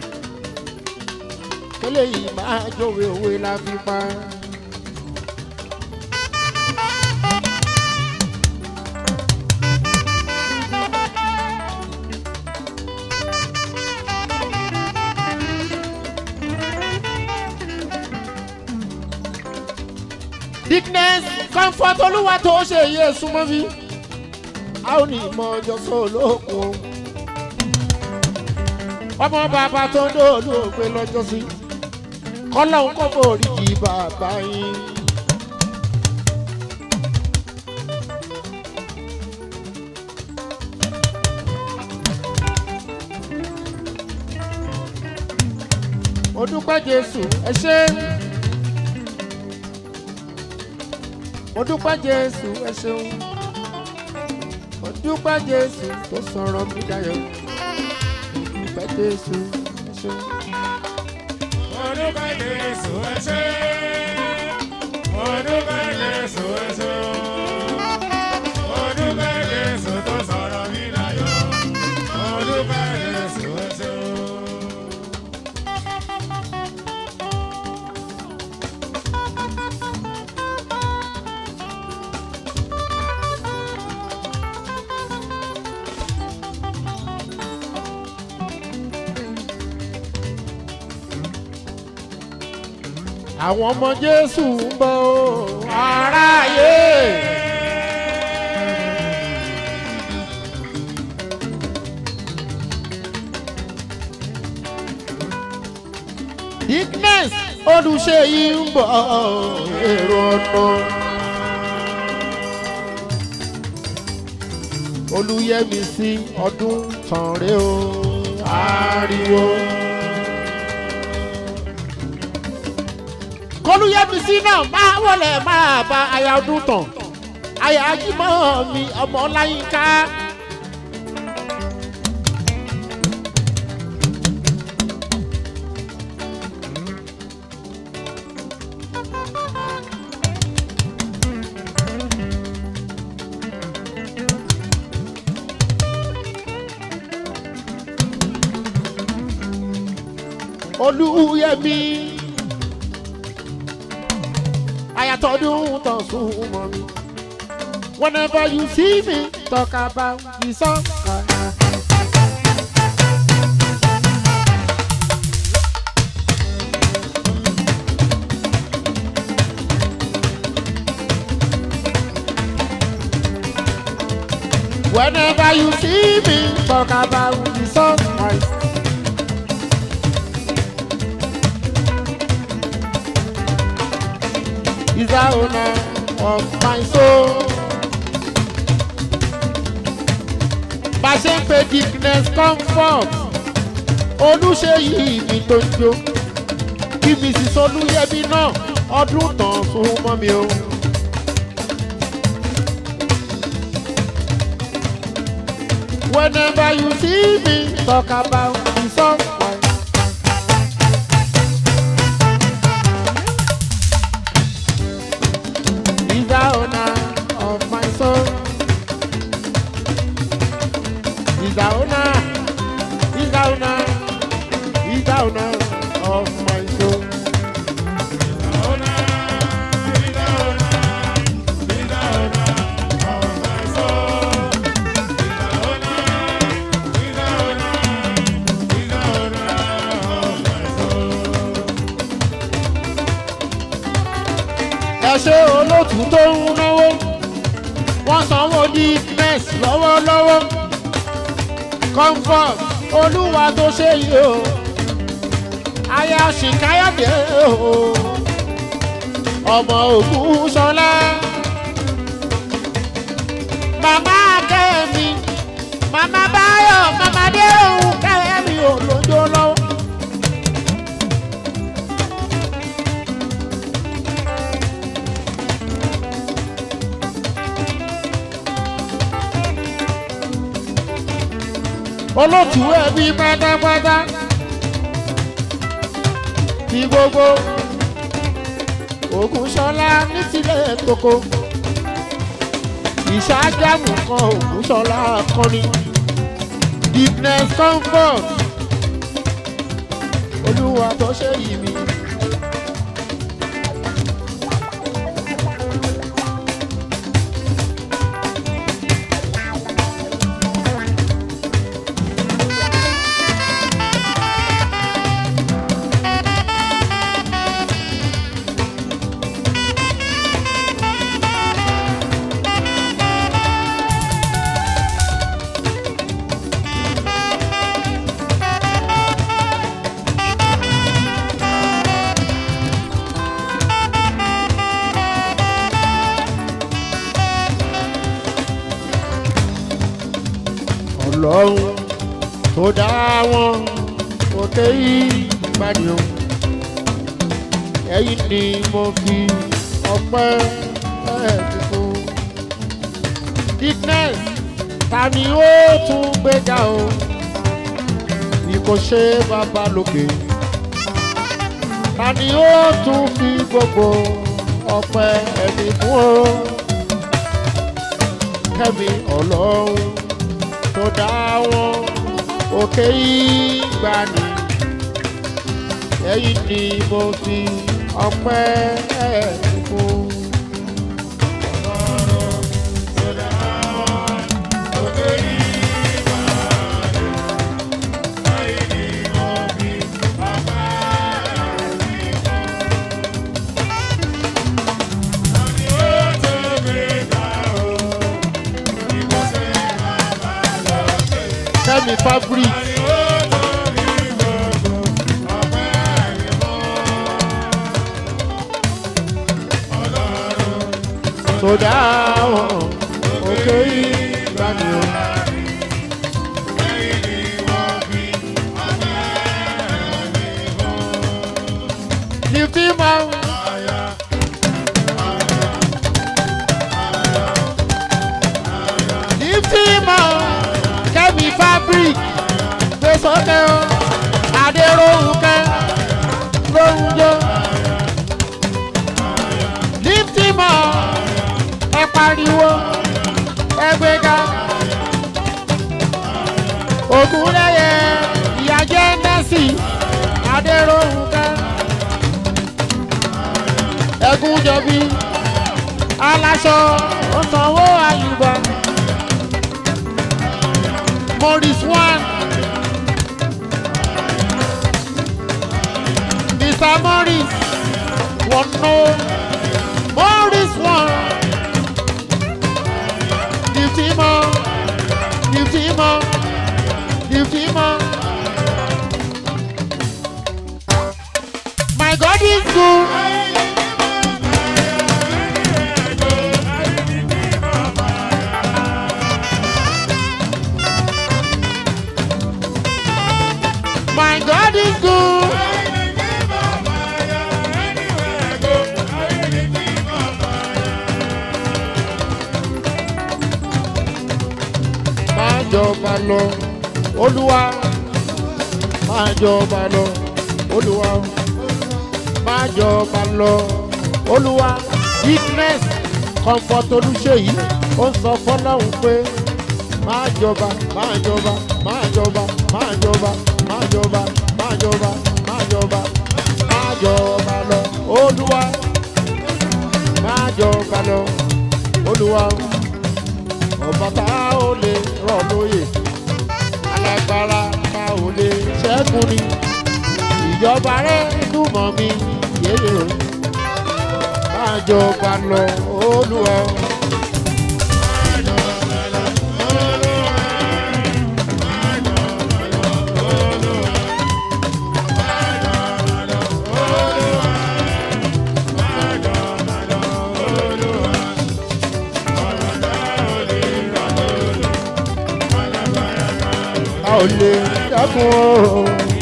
kẹlẹ́ yìí máa jòwé òwe la fi pa. dickness comfort olúwa tó ṣe iye súnmọ́ mi a ò ní ìmọ̀ ọjọ́ sóòlókun ọmọ bàbá tó ń dòòlù ògbé lọ́jọ́ sí kọ́lọ́hún kò forí jì bàbá yín. mo dúpẹ́ jésù ẹ ṣé mo dúpẹ́ jésù ẹ ṣeun mo dúpẹ́ jésù tó sọ̀rọ̀ mi dayọ̀ mo dúpẹ́ jésù ẹ ṣeun. Orúkọ Jésù ẹ ṣé. Orúkọ Jésù ẹ ṣé. Orúkọ Jésù tó sọ̀rọ̀ mí láyọ̀. Orúkọ Jésù ẹ ṣé. àwọn ọmọ jésù ń bọ̀ o aráyé. Dickness olùṣèyí ń bọ̀ èrò ọ̀nà. olùyẹmísí ọdún tán rè o ariwo. kọlùyẹmísí náà máa wọlé máa bá aya ọdún tán aya ajímọ̀ mi ọmọ ọláyínká. olùyẹmí ayatollah tán súnmọ́ mi whenever you see me talk about the song. Whenever you see me talk about the song Christ. is the owner of my soul. Bá a ṣe ń pe Dickness comfort, olùṣèyí mi tó ń jó. Kí Mrs. Olúyẹmí náà ọdún tán fún mọ́ mi o. Whenever you see me talk about the song. He's the owner of my soul. He's the owner. He's the owner. He's the owner of my soul. ẹ ṣe olóòtú tó ń náwó wọ́n sanwó Dickness lọ́wọ́lọ́wọ́ comfort olúwa tó ṣe yìí o aya ṣìkáyọ̀dé o ọmọ ògùn ṣọlá màmá kẹ́mi màmá báyọ̀ màmá déròhùn kẹ́mi ò lójó lọ́wọ́. olótù ẹbí pátápátá ti gbogbo Ògúnṣọlá ní tilẹ̀ koko ìṣàjámù kan Ògúnṣọlá kọ́ni Dickness comfort olúwa tó ṣe yìí mi. ọlọ́run tó dá wọn òkè ìgbàdì o ẹ̀yin ni mo fi ọpẹ́ ẹ̀ẹ́dì fún Dickness ta ni ó tún gbéga o bí kò ṣe bàbá lókè ta ni ó tún fi gbogbo ọpẹ́ ẹ̀mí fún o kẹ́mi ọlọ́run tó dá wọn òkè ìgbàanì ẹ̀yin ni mo fi ọpẹ́ ẹ̀ẹ́dì fún. kẹ́mi fabric tó dáhùn òkè ìgbàanì o. Lift him up. Lift him up. Kẹ́mi fabric gbé sókè o. Adéròhùnkẹ́ lóhùn jọ. Lift him up. Ẹ pariwo. Ẹ gbéga. Ògúnlẹ̀yẹ ìyájẹ́ nẹ́sì. Adéròhùnkẹ́. Ẹ̀gúnjọbí. Aláṣọ ó sanwó àyùbá. Morris one. Mr. Morris one no. Morris one. Lift him up. Lift him up. Lift him up. My God is good. My God is good. Máa jọba lọ, Olúwa. Máa jọba lọ, Olúwa. Máa jọba lọ, Olúwa. Weakness, comfort olúṣèyí, ó ń sọ fọ́láhùn pé máa jọba, máa jọba, máa jọba, máa jọba, máa jọba, máa jọba, máa jọba, máa jọba lọ, Olúwa. Máa jọba lọ, Olúwa ọba tá ò lè rọ̀ lóyè alágbára tá ò lè ṣẹ́gun ni ìjọba rẹ̀ dùn mọ́ mi yéyé o máa jọba lọ olúwa. a ò lè dákun o.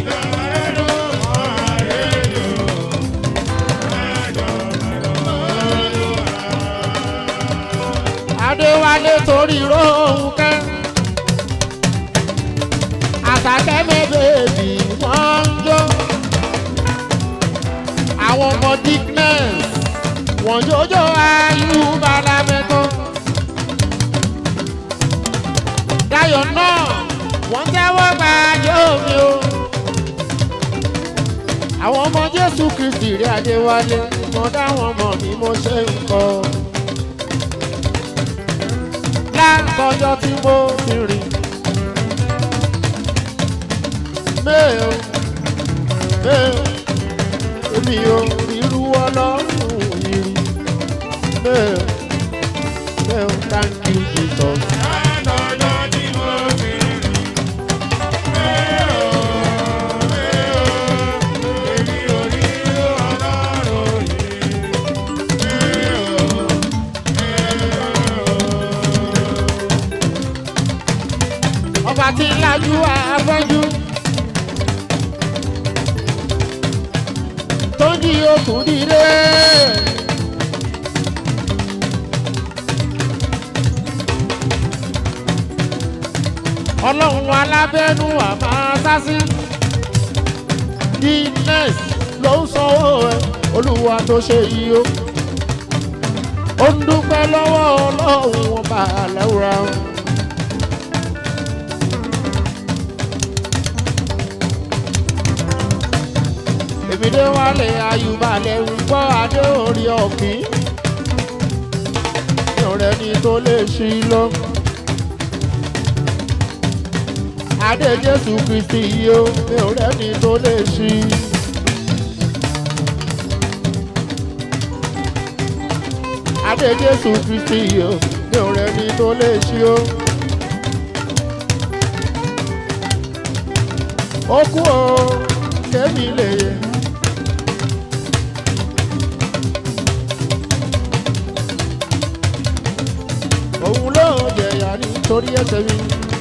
adéwálé torí rohùn kẹ́ àtàkẹ́ mẹ́bẹ̀ẹ́bì wọ́n ń jó àwọn ọmọ dickness wọ́n jójó ayúbálá mẹ́tọ́ dayọ̀ náà wọ́n tẹ́wọ́ gba ajé omi o. àwọn ọmọ jésù kristi rí adéwálé mo dáwọn ọmọ mi mo ṣe ń kọ. lákọjọ tí mo ti rìn. mẹ́ẹ̀ mẹ́ẹ̀ èmi ò rírú ọlọ́run yìí rí. mẹ́ẹ̀ mẹ́ẹ̀ thank you jesus. ọba tí ń lajú afẹ́jú tó ń jí okùn dìde. ọlọ́run alábẹ́nu àmà sásí guinness ló ń sanwó ẹ olúwa tó ṣe yìí o ó ń dúpẹ́ lọ́wọ́ ọlọ́run ọba àlẹ́wùrà wọn. èmi dé wálé ayùbalẹ̀ ń gbọ́ adé orí ọ̀kín mi ò rẹ́ni tó lè ṣí lọ. adé jésù kristi yìí ó mi ò rẹ́ni tó lè ṣí. adé jésù kristi yìí ó mi ò rẹ́ni tó lè ṣí ó. ó kú o kémi lè yẹ. òun ló jẹ̀yà nítorí ẹsẹ̀ mi.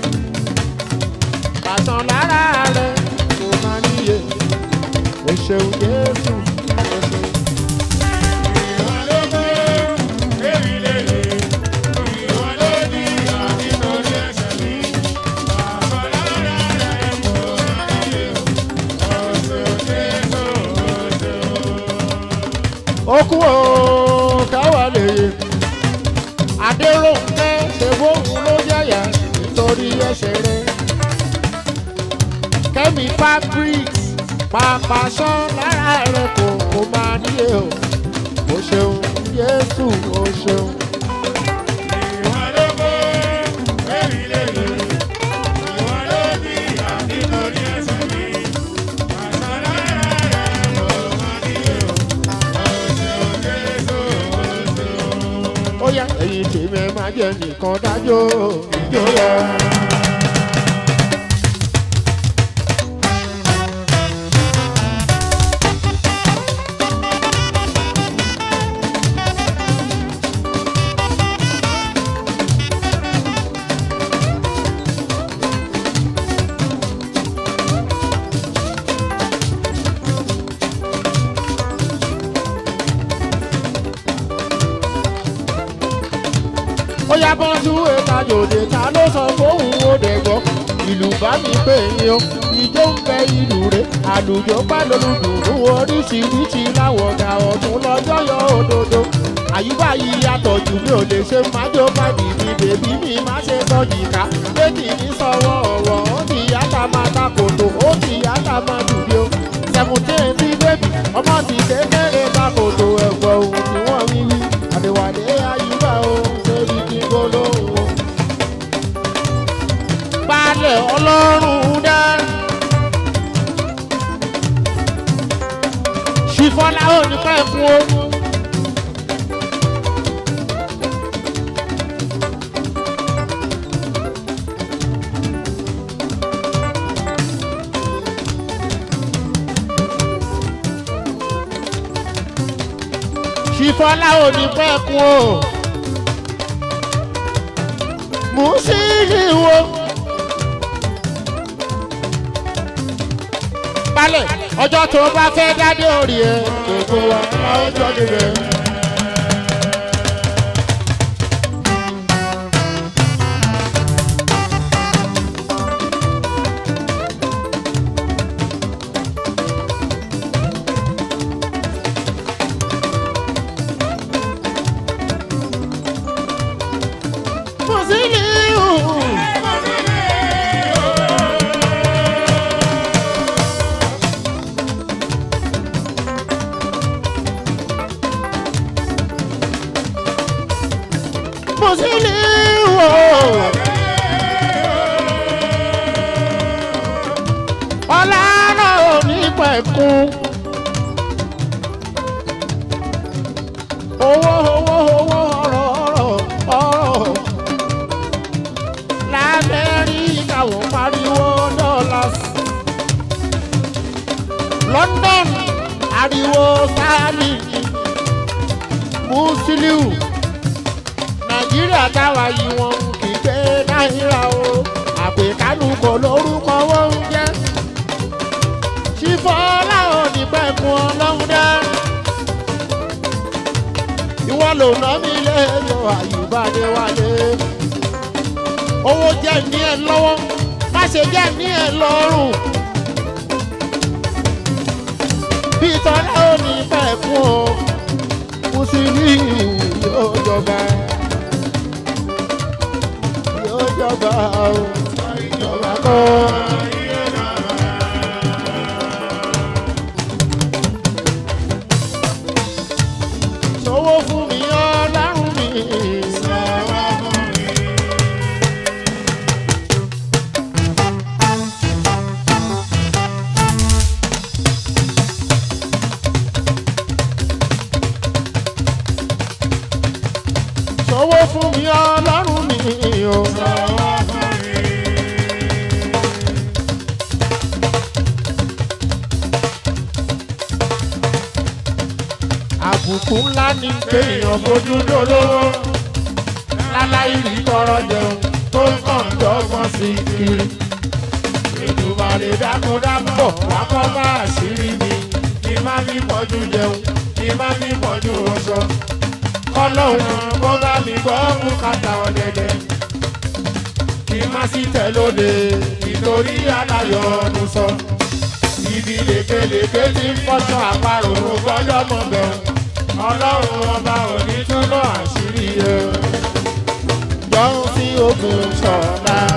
Àtàn lára rẹ̀ kò máa níye. O ṣeun Jésù. o ṣeun. Ìwọ ló gbé èmi lélẹ̀. Ìwọ ló ní ànítorí ẹ̀ṣẹ̀ mi. Bàbá lára rẹ̀ kò máa níye o. Ọ̀sẹ̀ Jésù ọ̀sẹ̀ o. Ó kú o káwa lè yè. Adéròǹkẹ́ ṣe bóun ló jẹ̀yà nítorí ẹsẹ̀ rẹ̀. Kẹ́mi fabrics pàpà sán lára rẹ̀ kò kò máa níye o. O ṣeun Jésù o ṣeun. Ìwọ ló gbé èmi lélẹ̀. Ìwọ ló ní ànítorí ẹ̀ṣẹ̀ mi. Bàbá lára rẹ̀ kò máa níye o. Ọ̀sẹ̀ Jésù ọ̀sẹ̀ o. ó yá ẹ̀yin tèmi ẹ máa jẹ́ nìkan dájọ́ ìjó lọ. ó yá bọ́jú ẹ̀ka yòdè ta ló sọ fóun ó dẹ̀gbọ́ ìlú bá mi pè yín o ìjó ń bẹ ìlú rẹ̀ àlùjọ bá lolùdùnú oríṣiríṣi láwọ̀ ọ̀gá ọ̀tún lọ́jọ́ yọ òdodo àyíbá yìí yàtọ̀ jù mí ò lè ṣe májò bàdì mi bèbí mi má ṣe sọ jìká méjì ní sọwọ́ ọ̀wọ́ ó ti yàtà máa ta kòtò ó ti yàtà máa dùbí o seventeen bí bébì ọmọ ti kékeré ta kòtò ẹ̀gbọ́n ohun tí wọ́n wí wí àdèwàdé àyíbá o sórí kí n gbólóhùn o. Balẹ̀ ọlọ́run dá. Ṣìfọ́lá ò ní pẹ́ fún o. Ṣìfọ́lá ò ní pẹ́ kún o. Mú sí ìwò. Balẹ̀ ọjọ́ tó bá fẹ́ dádé orí ẹ̀ gbogbo wa máa ń jọ níbẹ̀. Mú sí ìwò. Musiliu ọlọ́run ò ní pẹ̀kun owó owó owó ọ̀rọ̀ ọ̀rọ̀ ọ̀rọ̀ lamẹ́ríkà wọ́n pariwo dollars London ariwo sterling Musiliu nàìjíríà táwa yìí wọn kì í gbé náírà o àpèkánu kò lórúkọ wọn ń jẹ ṣífọ́lá ò ní pẹ̀kun ọlọ́run dá ìwọ ló ná mi lẹ́yọ àyùbáde wálé owó jẹ́ ní ẹ lọ́wọ́ má ṣe jẹ́ ní ẹ lọ́rùn bí tọ́lá ò ní pẹ̀kun o mùsùlùmí yóò jọba yóò jọba o ìjọba kọ́. Sọwọ́ fún mi ọlọ́run mi. Sọwọ́ fún mi ọlọ́run mi o. àbùkù ńlá ní kéèyàn fojú dolówó láláì rí tọrọ jẹun tó ń kàn dọ́gbọ́n sí kiri ìdùbàlè dákúndábọ̀ wákọ́ bá àṣírí mi kí má fi pọ̀jù jẹun kí má fi pọ̀jù ọṣọ kọ́lọ́hún kó bá mi gbọ́ bùkátà ọ̀dẹ̀dẹ̀ kí má sì tẹ̀ lóde nítorí aláyọ̀ ọdún sọ ibi lèkelèké tí ń fọ́sọ àparò gbọ́dọ̀ mọ̀ bẹ́ẹ̀ ọlọ́run ọba òní túnbọ̀ àṣírí ẹ̀ jọ̀hún sí ogun ṣọ̀la.